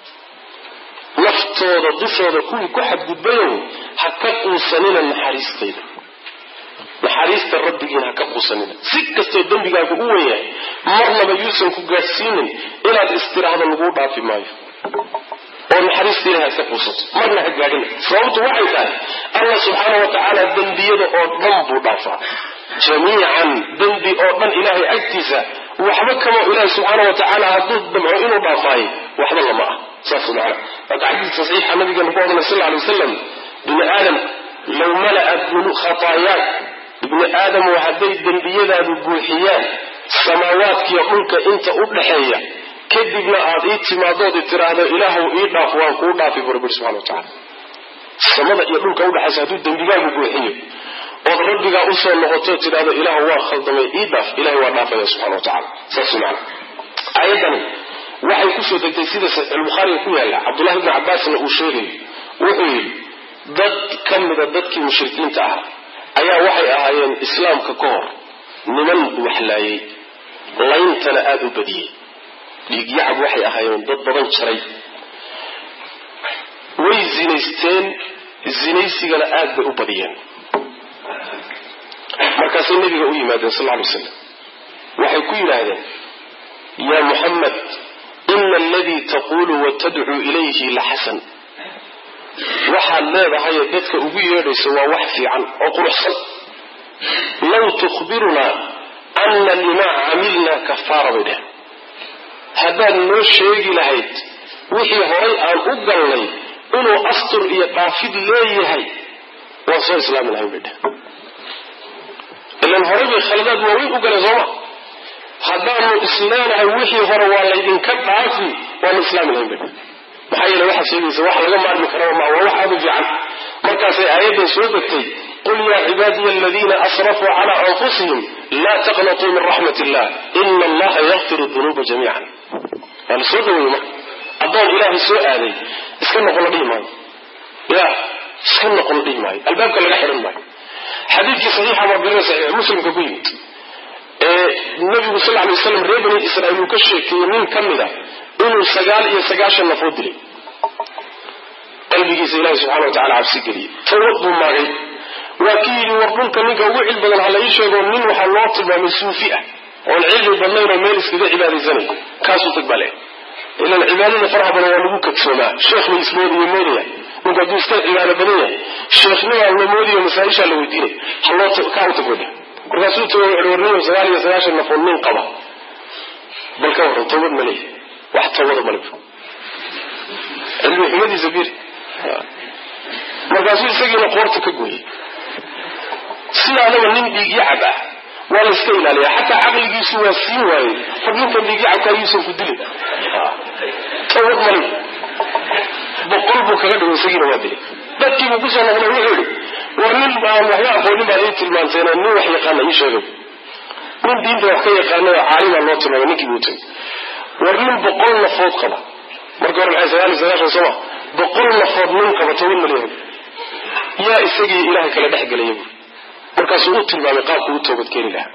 naftooda dushooda kuwii ku xadgudbayow ha ka quusanina naxariistayda naxariista rabbigiina ha ka quusanina si kastoo dembigaagu u wen yahay marnaba yuusan ku gaadhsiinin inaad istiraahdo laguu dhaafi maayo oo naxariista ilahi ha iska quusato marna ha gaadhina sababtu waxay tahay allah subxaana wa tacaala dembiyada oo dhan buu dhaafaa jamiican dembi oo dhan ilaahay agtiisa waxba kama ilaahi subxaana wa tacaala hadduu damco inuu dhaafaayo waxba lama ah saas macana marka xadiis saxiixa nabigeena ku odhanay sal lla alay wasalam bini aadam low mala'a khataayaak ibni aadamu hadday dembiyadaadu buuxiyaan samaawaadkiiyo dhulka inta u dhaxeeya kadibna aad ii timaadood i tiraahdo ilaahu ii dhaaf waan kuu dhaafi bu rabbi subxana wa tacala samada iyo dhulka udhexaysa hadduu dembigaagu buuxiyo ood rabbigaa usoo noqoto tidhahdo ilaahu waa khaldamay ii dhaaf ilahay waa dhaafaya subxana wa tacala saas macana aayadani waxay kusoo degtay sida saxiixulbukhaariga ku yaalla cabdullahi ibni cabbaasna uu sheegayo wuxuu yidhi dad ka mida dadkii mushrikiinta ah ayaa waxay ahaayeen islaamka ka hor niman waxlaayay layntana aada u badiyey dhiigyacab waxay ahaayeen dad badan jaray way zinaysteen zinaysigana aad bay u badiyeen markaasay nabiga u yimaadeen sal ly slam waxay ku yidhaahdeen yaa muxamed ina aladii taquulu wa tadcuu ilayhi la xasan waxaad leedahaye dadka ugu yeedhayso waa wax fiican oo quruxsan law tukhbirunaa ana limaa camilnaa kafaara bay dheheen haddaad noo sheegi lahayd wixii horay aan u galnay inuu astur iyo dhaafid leeyahay waan soo islaami lahayn bay dheheen ilan horay bay khaladaad waaweyn u galeen sooma haddaanu isleenahay wixii hore waa laydinka dhaafi waanu islaami lahayn bay dheheen maxaa yeele waxaad sheegaysa wax laga maarmi karaba maa waa wax aada u fiican markaasay aayaddan soo degtay qul yaa cibaadiya aladiina asrafuu calaa anfusihim laa taqnatuu min raxmat illah ina allaha yakfiru dunuuba jamiican waa la soo dhaweeyey marka addoon ilaahay soo aaday iska noqon la dhihi maayo ya iska noqon la dhihi maayo albaabka laga xidhan maayo xadiidkii saxiixa marbirina saxiix muslimka ku yimid ee nabigu sal lay waslam reer bani israiil uu ka sheekeeyey nin ka mid a inuu sagaal iyo sagaashan nafood dilay qalbigiisa ilahi subxana wa tacala cabsi geliyey tawad buu maagay waa kii yidhi war dhulka ninka ugu cil badan ha la ii sheego nin waxaa loo tilmaamay suufi ah oon cilmi badnayn oo meel iskaga cibaadaysanay kaasuu tag baa le ilan cibaadada faraha badan waa lagu kadsoomaa sheekh la ismoodiyo moodaya ninku hadduu iska cibaado badan yahay sheekhnimaa la moodiyo masaaishaa la weydiinay haloo kaa u tagooda markaasuu tago wuxu warniyo sagaal iyo sagaashan nafood nin qaba bal ka warran tawbad ma leeyahy wax tawbada male cilmi xumadiisa bir markaasuu isagiina qoorta ka gooyey sidaadaba nin dhiigyacab ah waa la iska ilaaliyaa xataa caqligiisu waa siin waayey far ninkan dhiigyacabka ayuusan ku dilin tawbad male boqol buu kaga dhigo isagiina waa dilay dadkiibuu kusoo noqday wuxuu yihi war nin aan waxba aqoonin baad ii tilmaanteen nin wax yaqaana ii sheegay nin diinta wax ka yaqaanay oo caalimaa loo tilmaamay ninkii buu tagay war nin boqol nafood qaba marka hore maxay sagaal iyo sagaashan sooma boqol nafood nin qaba toban malyan yaa isagii ilaahay kala dhex gelaya buuri markaasuu u tilmaamay qaabku u toobad keeni lahaa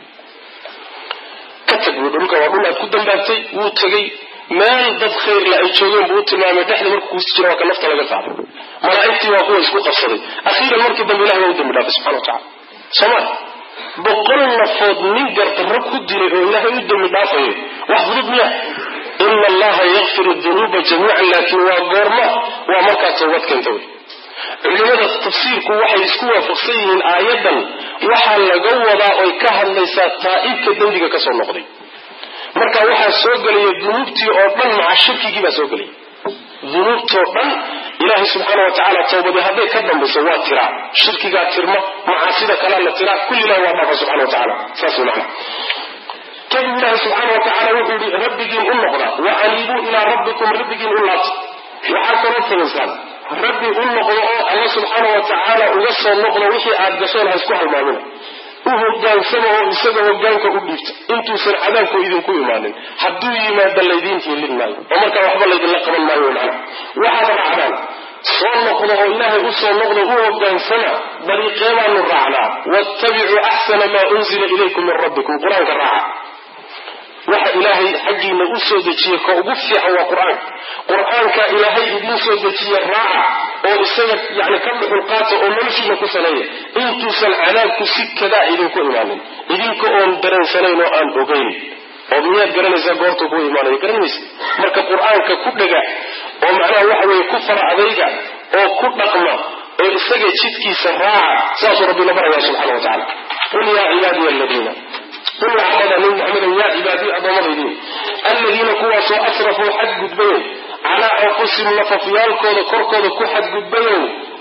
ka tag buui dhulka waa dhul aad ku dambaabtay wuu tegey meel dad khayrla ay joogeen buu u tilmaamay dhexda markuu kuusi jira waa ka nafta laga qaaday malaa'igtii waa kuwa isku qabsaday akhiiran markii dambe ilahay waa u dambi dhaafay subxana wa tacala sooma boqol nafood nin gardarro ku dilay oo ilaahay u dambi dhaafayo wax fudud miya ina allaha yakfiru dunuuba jamiican laakiin waa goorma waa markaa tawbad keenta wey culimada tafsiirku waxay isku waafaqsan yihiin aayaddan waxaa laga wadaa oy ka hadlaysaa taa'ibka dembiga ka soo noqday marka waxaa soo gelaya dunuubtii oo dhan maca shirkigii baa soo gelaya dunuubtoo dhan ilaahay subxaana wa tacaala tawbadii hadday ka dambayso waa tiraa shirkigaa tirma macaasida kalaa la tiraa kulli ilahi waa dhaafa subxana wa tacala saas wey macna kadib ilaahi subxaana wa tacala wuxuu yihi rabbigiin u noqda wa aniibuu ilaa rabbikum rabbigiin u laabta waxaa kaloo samaysaan rabbi u noqdo oo alla subxaana wa tacaala uga soo noqdo wixii aad gasheen ha isku halmaamina u hogaansama oo isaga hogaanka u dhiibta intuusan cadaabku idinku imaanin hadduu yimaado laydiin hiilin maayo oo markaa waxba laydinla qaban maayo macna waxaad raacdaan soo noqdo oo ilaahay u soo noqdo u hogaansama dariiqee baanu raacnaa waattabicuu axsana maa unzila ilaykum min rabbikum qur-aanka raaca waxa ilaahay xaggiina u soo dejiye ka ugu fiican waa qur-aanka qur-aanka ilaahay idiin soo dejiye raaca oo isaga yani ka dhuxul qaata oo noloshiina ku saleeya intuusan cadaabku si kadaa idinku imaanin idinka oon dareensanayn oo aan ogeyn oo miyaad garanaysaa goortuu ku imaanaya garanaysa marka qur-aanka ku dhega oo macnaha waxa weeye ku fara adayga oo ku dhaqma oo isaga jidkiisa raaca saasuu rabbi la baraya subxana wa tacala qul yaa cibaadiya aladiina qul waxbada nabi maxamedow yaa cibaadiy addoommadaydii alladiina kuwaasoo asrafuu xadgudbayow calaa anfusihim nafafyaalkooda korkooda ku xadgudbayow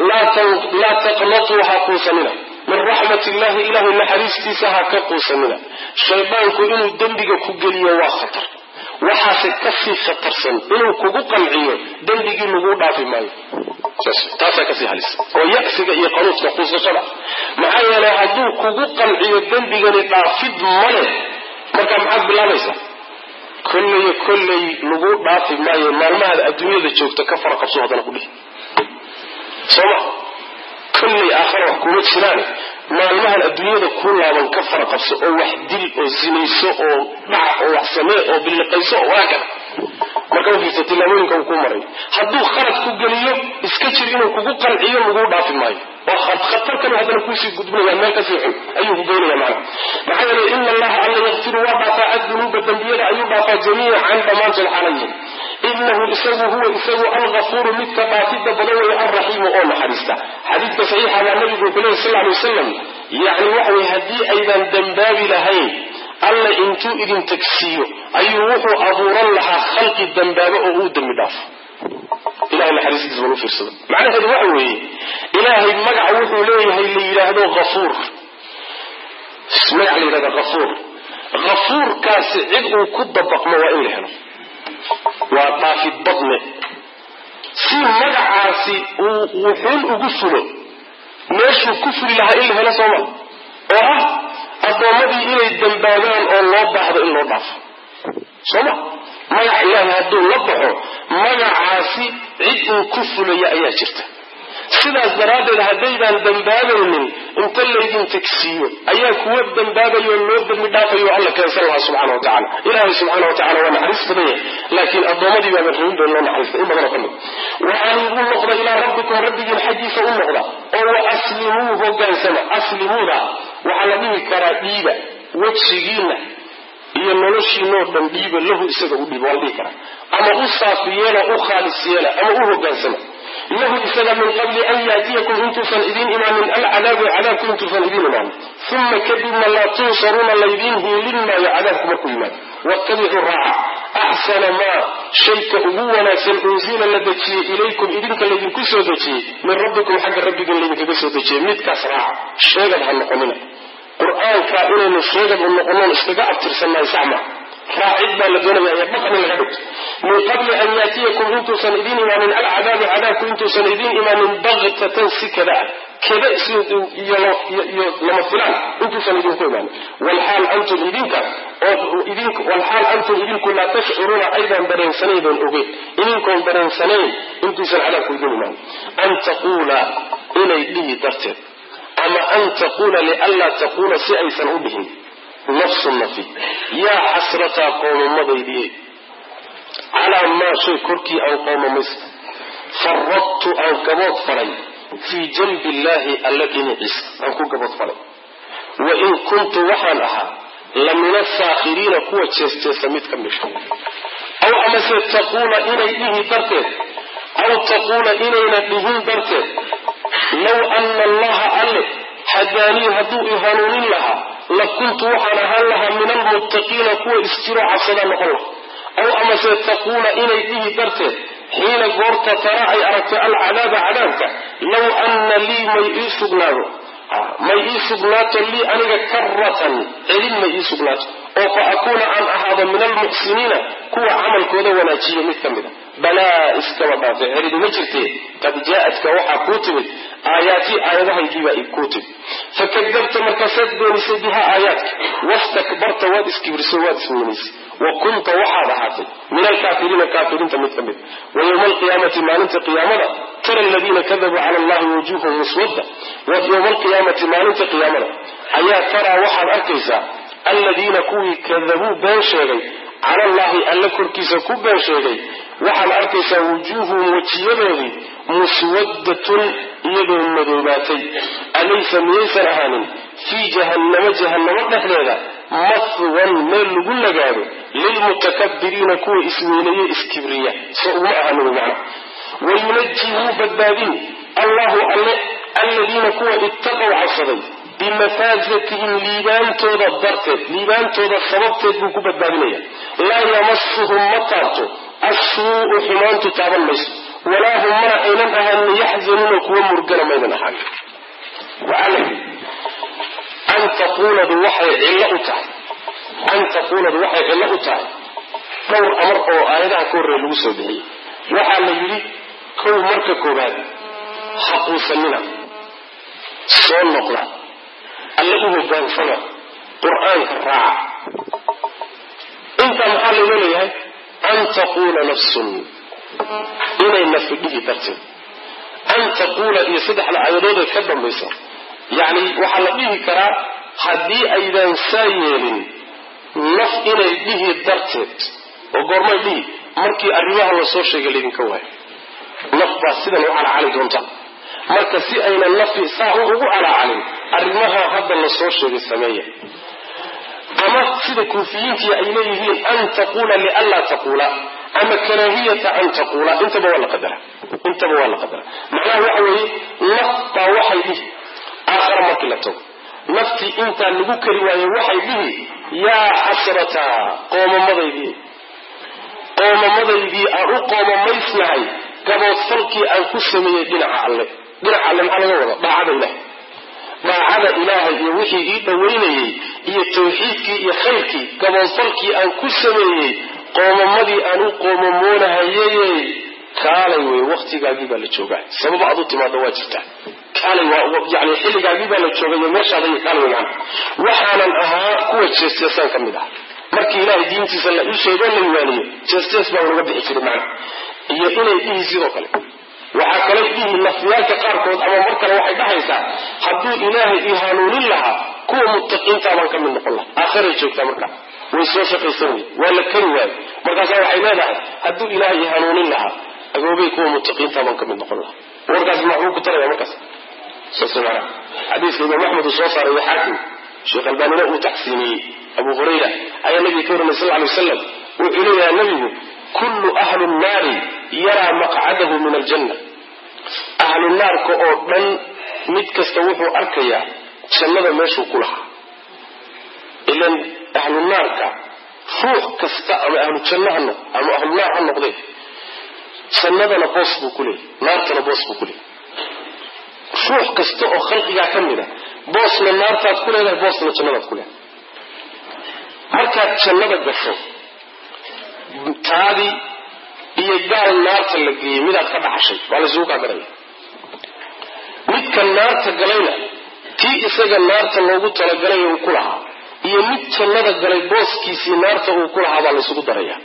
laa taqnatuu ha quusanina min raxmat illahi ilahay naxariistiisa ha ka quusanina shaydaanku inuu dembiga ku geliyo waa khatar waxaase kasii khatarsan inuu kugu qanciyo dembigii laguu dhaafi maayo taasaa kasii halis oo yasiga iyo qanuudka quusashada maxaa yeelay hadduu kugu qanciyo dembigani dhaafid male markaa maxaad bilaabaysaa kolleyo kolley lagu dhaafi maayo maalmahaad adduunyada joogta ka fara qabso haddana ku dhihi sooma kolley aakhara wax kuma jiraan maalmahan adduunyada ku laaban ka fara qabso oo wax dil oo sinayso oo dhac oo wax samee oo billiqayso oo waakada marka u fiirsa tillaabooyinka uu ku maray hadduu khalad ku geliyo iska jir inuu kugu qanciyo laguu dhaafi maayo oo khatar kale haddana kuusii gudbinaya meel kasii xun ayuu ku geynaya macna maxaa yeelay ina allaha alla yakfiru waa dhaafaa addunuuba dembiyada ayuu dhaafaa jamiican dhammaantood xaalayihin inahu isagu huwa isagu algafuuru midka dhaafidda badan weeye alraxiimu oo naxariista xadiidka saxiixa baa nabigu wuxuu lehy sal ly wasalam yacni waxa weye haddii aydan dembaabi lahayn alla intuu idin tagsiiyo ayuu wuxuu abuuran lahaa khalqi dambaabo oo uu dembi dhaafo ilahay naxariistiisa bal u fiirsada macnaheedu waxa weeye ilaahay magac wuxuu leeyahay la yidhaahdo hafuur magac la yidhahdo hafuur hafuurkaasi cid uu ku dabaqmo waa in la helo waa dhaafid badne si magacaasi uu wuxuun ugu fulo meeshuu ku fuli lahaa in la helo sooma oo ah addoommadii inay dambaabaan oo loo baahdo in loo dhaafo sooma magac ilaahay hadduu la baxo magacaasi cid uu ku fulaya ayaa jirta sidaas daraaddeed haddaydaan dambaabaynin inta laydin tegsiiyo ayaa kuwa dambaabayo loo dambi dhaafayo alla keensan lahaa subxana wa tacala ilaahay subxana wa tacala waa naxariis badan yahay laakiin addoommadii baaba rabin doon loo naxariista in badanoo ka mid wa anigu noqda ilaa rabbikum rabbigiin xaggiisa u noqda oo wa aslimuu hogaansama aslimuuda waxaa la dhihi karaa dhiiba wejigiina iyo noloshiinoo dhan dhiiba lahu isaga u dhiiba waa la dhihi karaa ama u saafi yeela u khaalis yeela ama u hogaansama lahu isaga min qabli an yaatiyakum intuusan idiin imaanin alcadaabu cadaabku intuusan idiin imaanin uma kadibna laa tunsaruuna laydiin hiilin maayo cadaabku markuu yimaado waattabicuu raaca axsana maa shayka ugu wanaagsan unsila la dejiyey ilaykum idinka laydinku soo dejiyey min rabbikum xagga rabbigan laydinkaga soo dejiyey midkaas raaca sheegad ha noqonina qur-aanka inaynu sheegad u noqonoon iskaga abtirsannahay saxma raacid baa la doonaya ee dhaqni laga dhigto min qabli an yaatiyakum intuusan idiin imaanin alcadaabu cadaabku intuusan idiin imaanin baktatan si kada ah kada iyo lama filaan intuusan idinku imaanin walxaal antum idinka walxaal antum idinku laa tashcuruuna aydan dareensanaydon ogeyn idinkoon dareensanayn intuusan cadaabku idiin imaanin an taquula inay dhihi darteed ama an taquula lianlaa taquula si aysan u dhihin nafsu nafi yaa xasrataa qowmamadaydii calaa maa shay korkii aan qowmamaysta faradtu aan gabood falay fii janbi illaahi alla dhinaciisa aan ku gabood falay wa in kuntu waxaan ahaa la min asaakhiriina kuwa jeesteesa mid ka mida aw amase taquula inay dhihi darteed aw taquula inayna dhihin darteed low ana allaha alle hadaanii hadduu i hanuunin lahaa la kuntu waxaan ahaan lahaa min almuttaqiina kuwa isjiro cabsadaa noqon laha aw amase taquula inay dhihi darteed xiina goorta tara ay aragto alcadaaba cadaabka low anna lii may ii sugnaado may ii sugnaato lii aniga karatan celin may ii sugnaato oo fa akuuna aan ahaado min almuxsiniina kuwa camalkooda wanaajiya mid ka mid a balaa iskaba dhaafe celidi ma jirtee qad jaa-adka waxaa kuu timid aayaatii aayadahaygiibaa kuu timid fakadabta markaasaad beenisay bihaa aayaadka wastakbarta waad iskibrisay waad isweynaysay wa kunta waxaad ahaatay min alkaafiriina kaafiriinta mid ka mid wa yowma alqiyaamati maalinta qiyaamada tara aladiina kadabuu cala allahi wujuuhum muswadda wa yowma alqiyaamati maalinta qiyaamada ayaa taraa waxaad arkaysaa aladiina kuwii kadabuu been sheegay cala allahi alla korkiisa ku been sheegay waxaad arkaysaa wujuuhuhum wejiyadoodii muswaddatun iyadoo madoobaatay alaysa miyaysan ahaanin fii jahannamo jahannamo dhexdeeda mahwan meel lagu nagaado lilmutakabiriina kuwa isweynaye iskibriya so uma ahaanin macna wayunaji wuu badbaadin allahu alle aladiina kuwa ittaqow cabsaday bimafaasatihim liibaantooda darteed liibaantooda sababteed buu ku badbaadinaya laa yamasuhum ma taabto assuu'u xumaantu taaban mayso walaa hum mana aynan ahaanin yaxzanuuna kuwa murgana maynan ahaan waxaa la yidhi an taquuladu waxay cillo u tahay an taquuladu waxay cillo u tahay dhowr amar oo aayadaha ka horreeya lagu soo bixiyey waxaa la yidhi kow marka koobaad haquusanina soo noqda alle u hogaansama qur-aanka raaca intaa maxaa laynoo leeyahay an taquula nafsun inay nafi dhihi darteed an taquula iyo saddexda aayadoodee ka dambaysa yacni waxaa la dhihi karaa haddii aydan saa yeelin naf inay dhihi darteed oo goormay dhihi markii arrimaha lasoo sheegay laydinka waayo naf baa sidan u calacali doonta marka si aynan nafi saa ugu calacalin arrimaha hadda lasoo sheegay sameeya ama sida kuufiyiintii ay leeyihiin an taquula lianlaa taquula ama karaahiyata an taquula intaba waa la qadara intaba waa la qadara macnaha waxa weeye naf baa waxay dhihi aakhara markii la tago naftii intaa lagu kari waayo waxay dhihi yaa xasrata qoomamadaydii qoomamadaydii aan u qoomamaysnahay gaboodfalkii aan ku sameeyey dhinaca alle dhinaca alle maxaa laga wada daacada ilahay daacada ilaahay iyo wixii ii dhowaynayey iyo tawxiidkii iyo khayrkii gaboodfalkii aan ku sameeyey qoomamadii aan u qoomamoonahayey kaalay wey waktigaagii baa la joogaa sabab aad u timaado waa jirtaa kaalay yani xilligaagii baa la joogay meeshaada iyo kaalay wegaan waxaanan ahaa kuwa jeesteesaan ka mid ah markii ilaahay diintiisa la ii sheego la iwaaniyo jeestees baa unaga bixi jiray macna iyo inay dhihi sidoo kale waxaa kale dhihi nafyaalka qaarkood ama mar kale waxay dhahaysaa hadduu ilaahay ii hanuunin lahaa kuwa muttaqiintaa baan ka mid noqon lahaa aakhiray joogtaa markaa way soo shaqaysan wey waa la kari waayo markaasaa waxay leedahay hadduu ilaahay ii hanuunin lahaa agoobay kuwa muttaqiintaa baan ka mid noqon lahaa warkaas maxbuu ku taraya markaas saas maanaa xadiiska imaam axmed uu soo saaray iyo xaakim sheekh albaanina uu taxsiiniyey abu hurayra ayaa nabiga ka warinay sal ly wasalam wuxuu leeyahay nabigu kullu ahlu nnaari yaraa maqcadahu min aljanna ahlu naarka oo dhan mid kasta wuxuu arkayaa jannada meeshuu ku lahaa ilan ahlu naarka ruux kasta ama ahlu janno ha noq ama ahlu naar ha noqdee jannadana boos buu ku leeyay naartana boos buu ku leeyay ruux kasta oo khalqigaa ka mid a boosna naartaad ku leedahay boosna jannadaad ku leedahay markaad jannada gasho taadii iyo gaal naarta la geeyey midaad ka dhaxashay waa laysugu kaa garaya midka naarta galayna tii isaga naarta loogu talagalay uu ku lahaa iyo mid jannada galay booskiisii naarta uu ku lahaa baa laysugu daraya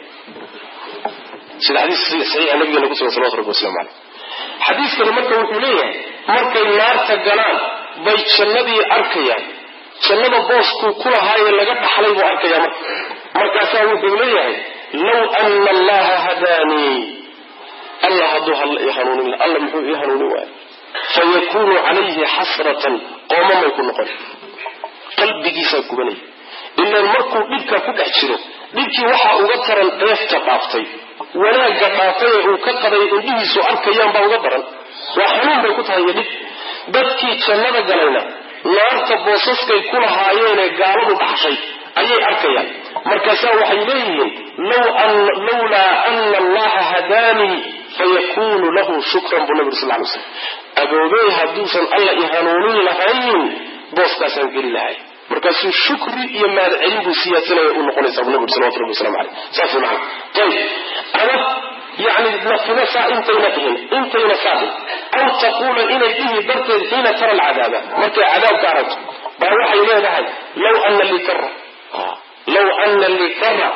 sida xadiis saxiixa nabigeena ku sugan salawatu rabbi waslamu caleyh xadiiskani marka wuxuu leeyahay markay naarta galaan bay jannadii arkayaan jannada booskuu ku lahaaye laga dhaxlay buu arkayaa marka markaasaa wuxuu leeyahay low ana allaha hadaanii alla hadduu halla ii hanuunin alla muxuu ii hanuunin waaya fayakunu calayhi xasratan qoomamay ku noqon qalbigiisaa gubanaya ilaan markuu dhibka ku dhex jiro dhibkii waxaa uga taran dheefta dhaaftay wanaagga dhaafay ee uu ka qaday indhihiisu arkayaan baa uga daran waa xanuun bay ku tahay iyo dhib dadkii jannada galayna naarta boosaskay ku lahaayeenee gaaladu dhaxshay ayay arkayaan markaasaa waxay leeyihiin lawlaa ana allaha hadaanii fayakunu lahu shukran buu nabi sal ly slam agoobey hadduusan alla i hanuunin lahayn booskaasaan geli lahay markaasuu shukri iyo mahadcelin buu siyaasanaya u noqonaysa bu nabi salawatu rabbi waslamu aleyh saas macana ayib ama yani nafina saa intayna dhihin intayna saa dhihin aw taquula inay dhihi darteed xiina tara alcadaaba markay cadaabka aragto baa waxay leedahay law ana lii kara law ana lii kara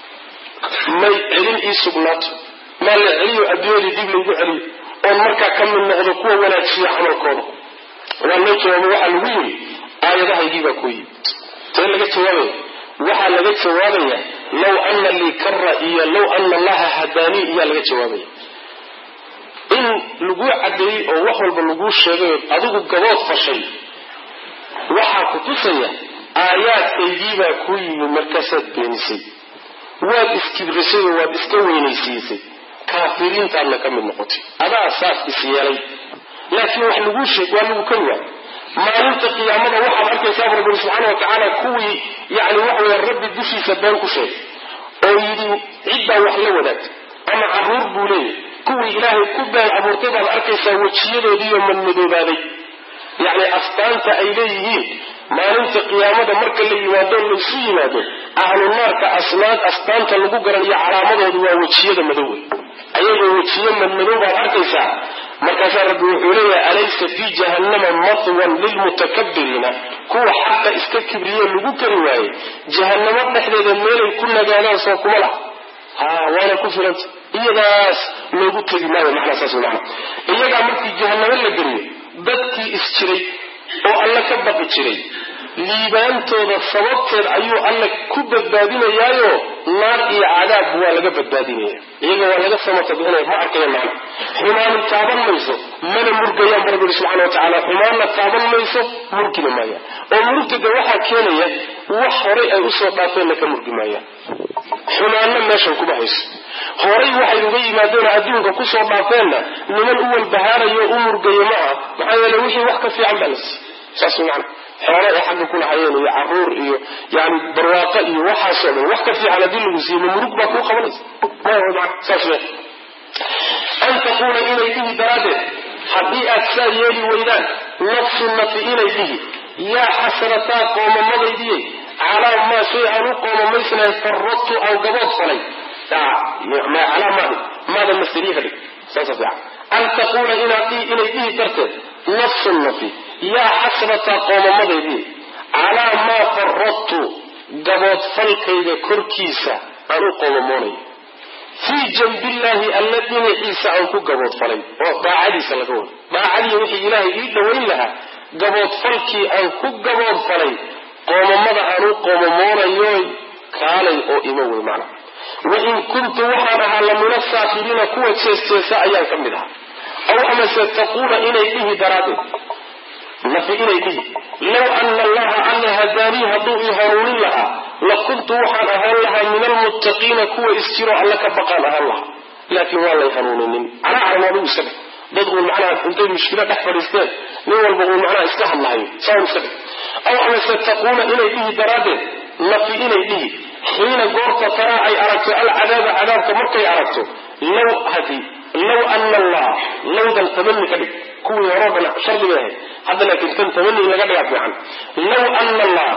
may celin ii sugnaato maa la celiyo adduunyadii dib laygu celiyo oon markaa ka mid noqdo kuwa wanaajiya camalkooda waa loo jawaabo waxaa lagu yiri aayadahaygii baa ku yimid tee laga jawaabaya waxaa laga jawaabaya low ana lii kara iyo low ana allaha hadaanii iyaa laga jawaabaya in laguu caddeeyey oo wax walba laguu sheegay adigu gabood fashay waxaa ku tusaya aayaadkaygiibaa ku yimid markaasaad beenisay waad iskibrisay oo waad iska weynaysiisay kaafiriintaadna ka mid noqotay adaa saas is yeelay laakiin wax laguu sheeg waa lagu kari waay maalinta qiyaamada waxaad arkaysaa bu rabbi subxaana wa tacaala kuwii yani waxawey rabbi dushiisa been ku sheegay oo yidhi ciddaa wax la wadaagtay ama caruur buu leeyahy kuwii ilaahay ku been abuurtay baad arkaysaa wejiyadoodiiyo madmadoobaaday yacni astaanta ay leeyihiin maalinta qiyaamada marka la yimaado laysu yimaado ahlu naarka asnaad astaanta lagu garanayo calaamadoodu waa wejiyada madowey ayagoo wejiyo madmadow baad arkaysaa markaasaa rabbi wuxuu leeyahay alaysa fii jahannama matwan lilmutakabiriina kuwa xaqa iska kibriye lagu kari waaye jahannamo dhexdeeda meelay ku nagaadaan soo kuma lah ha waana ku filanta iyadaas loogu tegi maayo macnaa saas macna iyagaa markii jahannamo la geliyo dadkii is jiray oo alle ka baqi jiray liibaantooda sababteed ayuu alle ku badbaadinayaayo naar iyo cadaab waa laga badbaadinaya iyaga waa laga samatadinaya ma arkaya macna xumaani taaban mayso mana murgayaan bu rabbi subxana wa tacaala xumaanna taaban mayso murgina maayaan oo murgida waxaa keenaya wax horay ay usoo dhaafeenna ka murgi maayaan xumaanna meeshan kuma hayso horay waxay uga yimaadeen adduunka kusoo dhaafeenna niman u walbahaarayo u murgayo ma aha maxaa yeele wixii wax ka fiican baa la siiy saas macna xoolo ay xagga ku lahayeen iyo caruur iyo yani barwaaqo iyo waxaasoo dhan wax ka fiican haddii lagu siiyo ma murug baa kuu qabanaysa saas me an taquula inay dhihi daraaddeed haddii aad saa yeeli weydaan nafsu nafi inay dhihi yaa xasrataa qoomamadaydiyey calaa maa shay aan u qoomamaysnahay faradtu aan gabood falay calaa maadi maada masderiyaha dhig saasa fiican an taquula inaad inay dhihi karteed nafsun nafi yaa xasrata qoomamadeydii calaa maa faradtu gaboodfalkayga korkiisa aan u qoomamoonayo fii janbillaahi alla dhinaciisa aan ku gaboodfalay oo daacadiisa laga wado daacadii wixii ilaahay ii dhowayn lahaa gaboodfalkii aan ku gaboodfalay qoomamada aan u qoomamoonayo kaalay oo ima wey macna wain kuntu waxaan ahaa lamina saafiriina kuwa jeesteesa ayaan ka mid ahaa aw amase taquula inay dhihi daraaddeed nafi inay dhihi low ana allaha alla hadaanii hadduu ii hanuunin lahaa la kuntu waxaan ahaan lahaa min almuttaqiina kuwa isjiro alla ka baqaan ahaan lahaa laakiin waa lay hanuuninin calaacalan adigu iska dhig dad uun macnaha intay mushkilo dhex fadhiisteen nin walba uun macnaha iska hadlahayo saa un iska dhig aw amase taquula inay dhihi daraaddeed nafi inay dhihi xiina goorta taraa ay aragto alcadaaba cadaabka markay aragto low hadi low ana allah lowdan tamani ka dhig kuwii horoo dhan shardi bay ahayd hadda laakiin tan tamani in laga dhigaa fiican low ana allah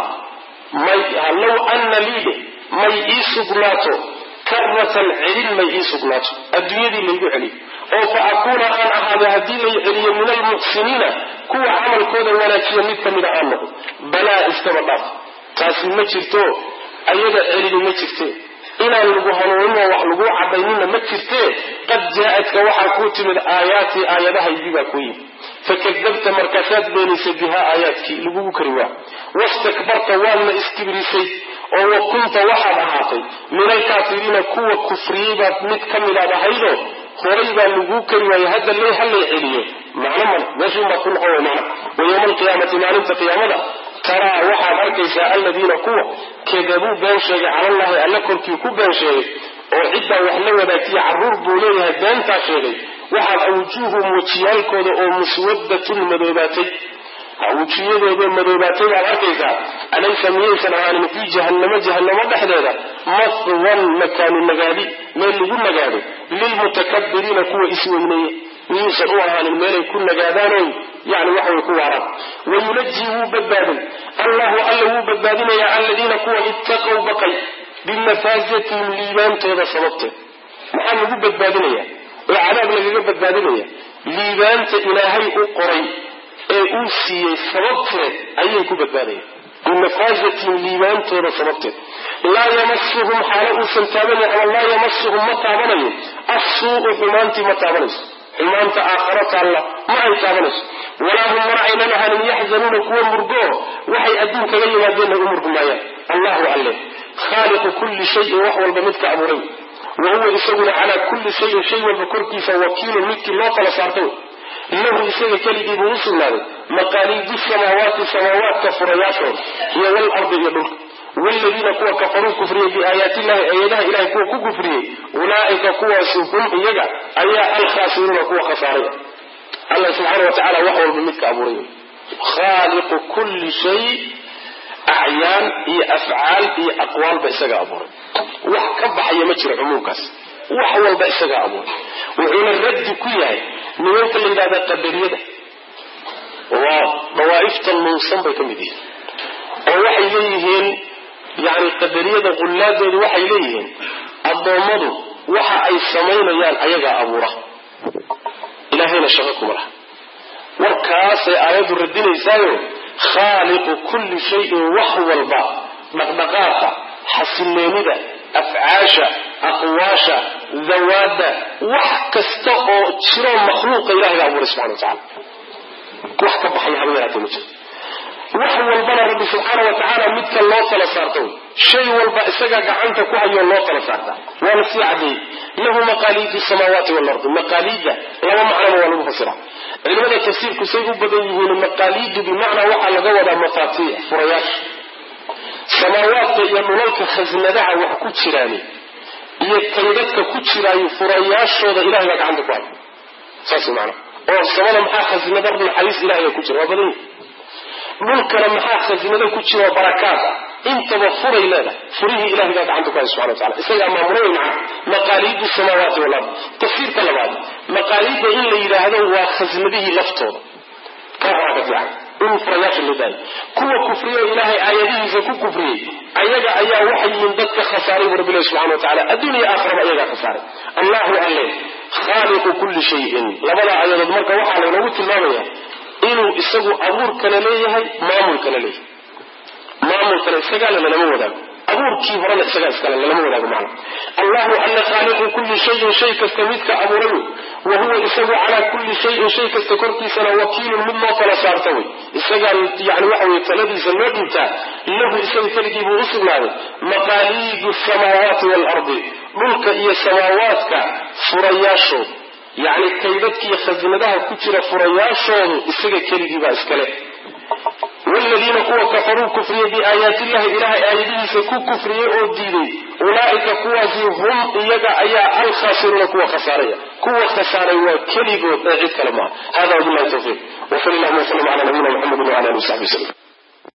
may low ana liide may ii sugnaato karatan celin may ii sugnaato adduunyadii laygu celiyo oo fa akuuna aan ahaado haddii lay celiyo min almuxsiniina kuwa camalkooda wanaajiya mid ka mida aan noqdo balaa iskaba dhaaf taasi ma jirto ayada celini ma jirte inaan lagu hanuuninoo wax laguu cadaynina ma jirte qad jaa-adka waxaa kuu timid aayaatii aayadahaydii baa ku yimid fakadabta markaasaad beenaysay bihaa aayaadkii lagugu kari waa wastakbarta waadna iskibrisay oo wa kunta waxaad ahaatay min alkaafiriina kuwa kufriyey baad mid ka midaad ahaydo horay baa laguu kari waayo hadda le halay celiyo macno mal meeshuunbaad ku noqon way macna wa yowma alqiyaamati maalinta qiyaamada taraa waxaad arkaysaa aladiina kuwa kadabuu been sheegay calallahi alla korkii ku been sheegay oo ciddaa wax la wadaagtiya carruur buu leeyahay beentaa sheegay waxaad awjuuhum wejiyaalkooda oo muswadatun madoobaatay wejiyadooda madoobaatay baad arkaysaa alaysa miyaysan ahaanin fii jahannamo jahannamo dhexdeeda maswan makaanu nagaadi meel lagu nagaado lilmutakabiriina kuwa isweyneeye miyuusan u ahaanin meelay ku nagaadaanoy yani waxaway ku waaraan wayunajii wuu badbaadin allahu alla wuu badbaadinayaa aladiina kuwa ittaqow baqay bimafaasatihim liibaantooda sababteed maxaa lagu badbaadinaya oo cadaab lagaga badbaadinaya liibaanta ilaahay u qoray ee uu siiyey sababteed ayay ku badbaadayaan bimafaasatihim liibaantooda sababteed laa yamasuhum xaalo uusan taabanayn ama laa yamasuhum ma taabanayo assuu'u xumaantii ma taabanayso xumaanta aakharo taalla ma ay taabanayso walaa hum mana aynan ahanin yaxzanuuna kuwa murgoo waxay adduun kaga yimaadeenna u murgumaayaan allahu alle khaaliqu kulli shayin wax walba midka abuuray wa huwa isaguna calaa kulli shayin shay walba korkiisa wakiilun midkii loo kala saartay lahu isaga keligii buu u sugnaaday maqaaliidu samaawaati samaawaadka furayaashooda iyo walardi iyo dhulka wladiina kuwa kafaruu kufriyey biaayaati illahi aayadaha ilahay kuwa ku kufriyey ulaaika kuwaasi hum iyaga ayaa alkhaasiruuna kuwa khasaaray alla subxaana wa tacala wax walba midka abuuray khaaliqu kulli shay acyaan iyo afcaal iyo aqwaalba isagaa abuuray wax ka baxaya ma jiro cumuumkaas wax walba isagaa abuuray wuxuuna raddi ku yahay nimanka la yidhahda qadariyada waa dawaa'ifta nuunsan bay ka mid yihiin oo waxay leeyihiin yani qadariyada qullaadoodu waxay leeyihiin addoommadu waxa ay samaynayaan ayagaa abuura ilaahayna shaqo kuma laha warkaasay aayaddu radinaysaayo khaaliqu kulli shayin wax walba dhaqdhaqaaqa xasiloonida afcaasha aqwaasha dawaadda wax kasta oo jiroo makhluuqa ilahay baa abuuray subxana wa tacala wax ka baxaya haba yaraatee ma jiro wax walbana rabbi subxaana wa tacaala midka loo tala saarta wey shay walba isagaa gacanta ku hayoo loo tala saartaa waana sii cadeeyey lahu maqaaliidu samaawaati waalardi maqaaliidda laba macnaba waa lagu fasira culimada tafsiirku say u badan yihiin maqaaliidu bimacnaa waxaa laga wadaa mafaatiix furayaasha samaawaadka iyo dhulalka khasnadaha wax ku jiraani iyo kaydadka ku jiraayo furayaashooda ilahay baa gacanta ku haya saas macna oo samada maxaa khasnada naxariis ilahay ku jira waa badan yihi dhulkana maxaa khasinado ku jiro barakaad ah intaba furay leedahay furihii ilahay baa gacanta ku hay subxana wa tacala isagaa maamulay maca maqaaliidu samaawaati walard tafsiirka labaad maqaaliidda in la yidhaahdo waa khasnadihii laftooda ka horaa ka fiican in furayaasha loo daayo kuwa kufriyo ilaahay aayadihiisa ku kufriyey ayaga ayaa waxay yihiin dadka khasaaray bu rabbilahi subxana wa tacala adduun iyo aakhiraba ayagaa khasaaray allahu alle khaaliqu kulli shayin labada aayadood marka waxaa laynoogu tilmaamaya inuu isagu abuurkana leeyahay maamulkana leeyahay maamulkana isagaale lalama wadaago abuurkii horena isagaa iskale lalama wadaago macna allahu alla khaaliqu kulli shayin shay kasta midka abuurayo wa huwa isagu calaa kulli shayin shay kasta korkiisana wakiilun mid loo tala saarta wey isagaa yani waxa weye taladiisa loo dhiibtaa lahu isaga keligii buu u sugnaaday maqaaliidu samaawaati waalardi dhulka iyo samaawaadka furayaashooda yacni kaydadkiiyo khasinadaha ku jira furayaashoodu isaga keligii baa iskale wladiina kuwa kafaruu kufriyey biaayaati illahi ilahay aayadihiisa ku kufriyey oo diiday ulaa'ika kuwaasi hum iyaga ayaa alkhaasiruuna kuwa khasaaraya kuwa khasaaray waa keligood ee cid kale maaha hada wabillahi tawfiiq wsal allahuma wslam cala nabiyina mxamedi wala ali w saxbi wslm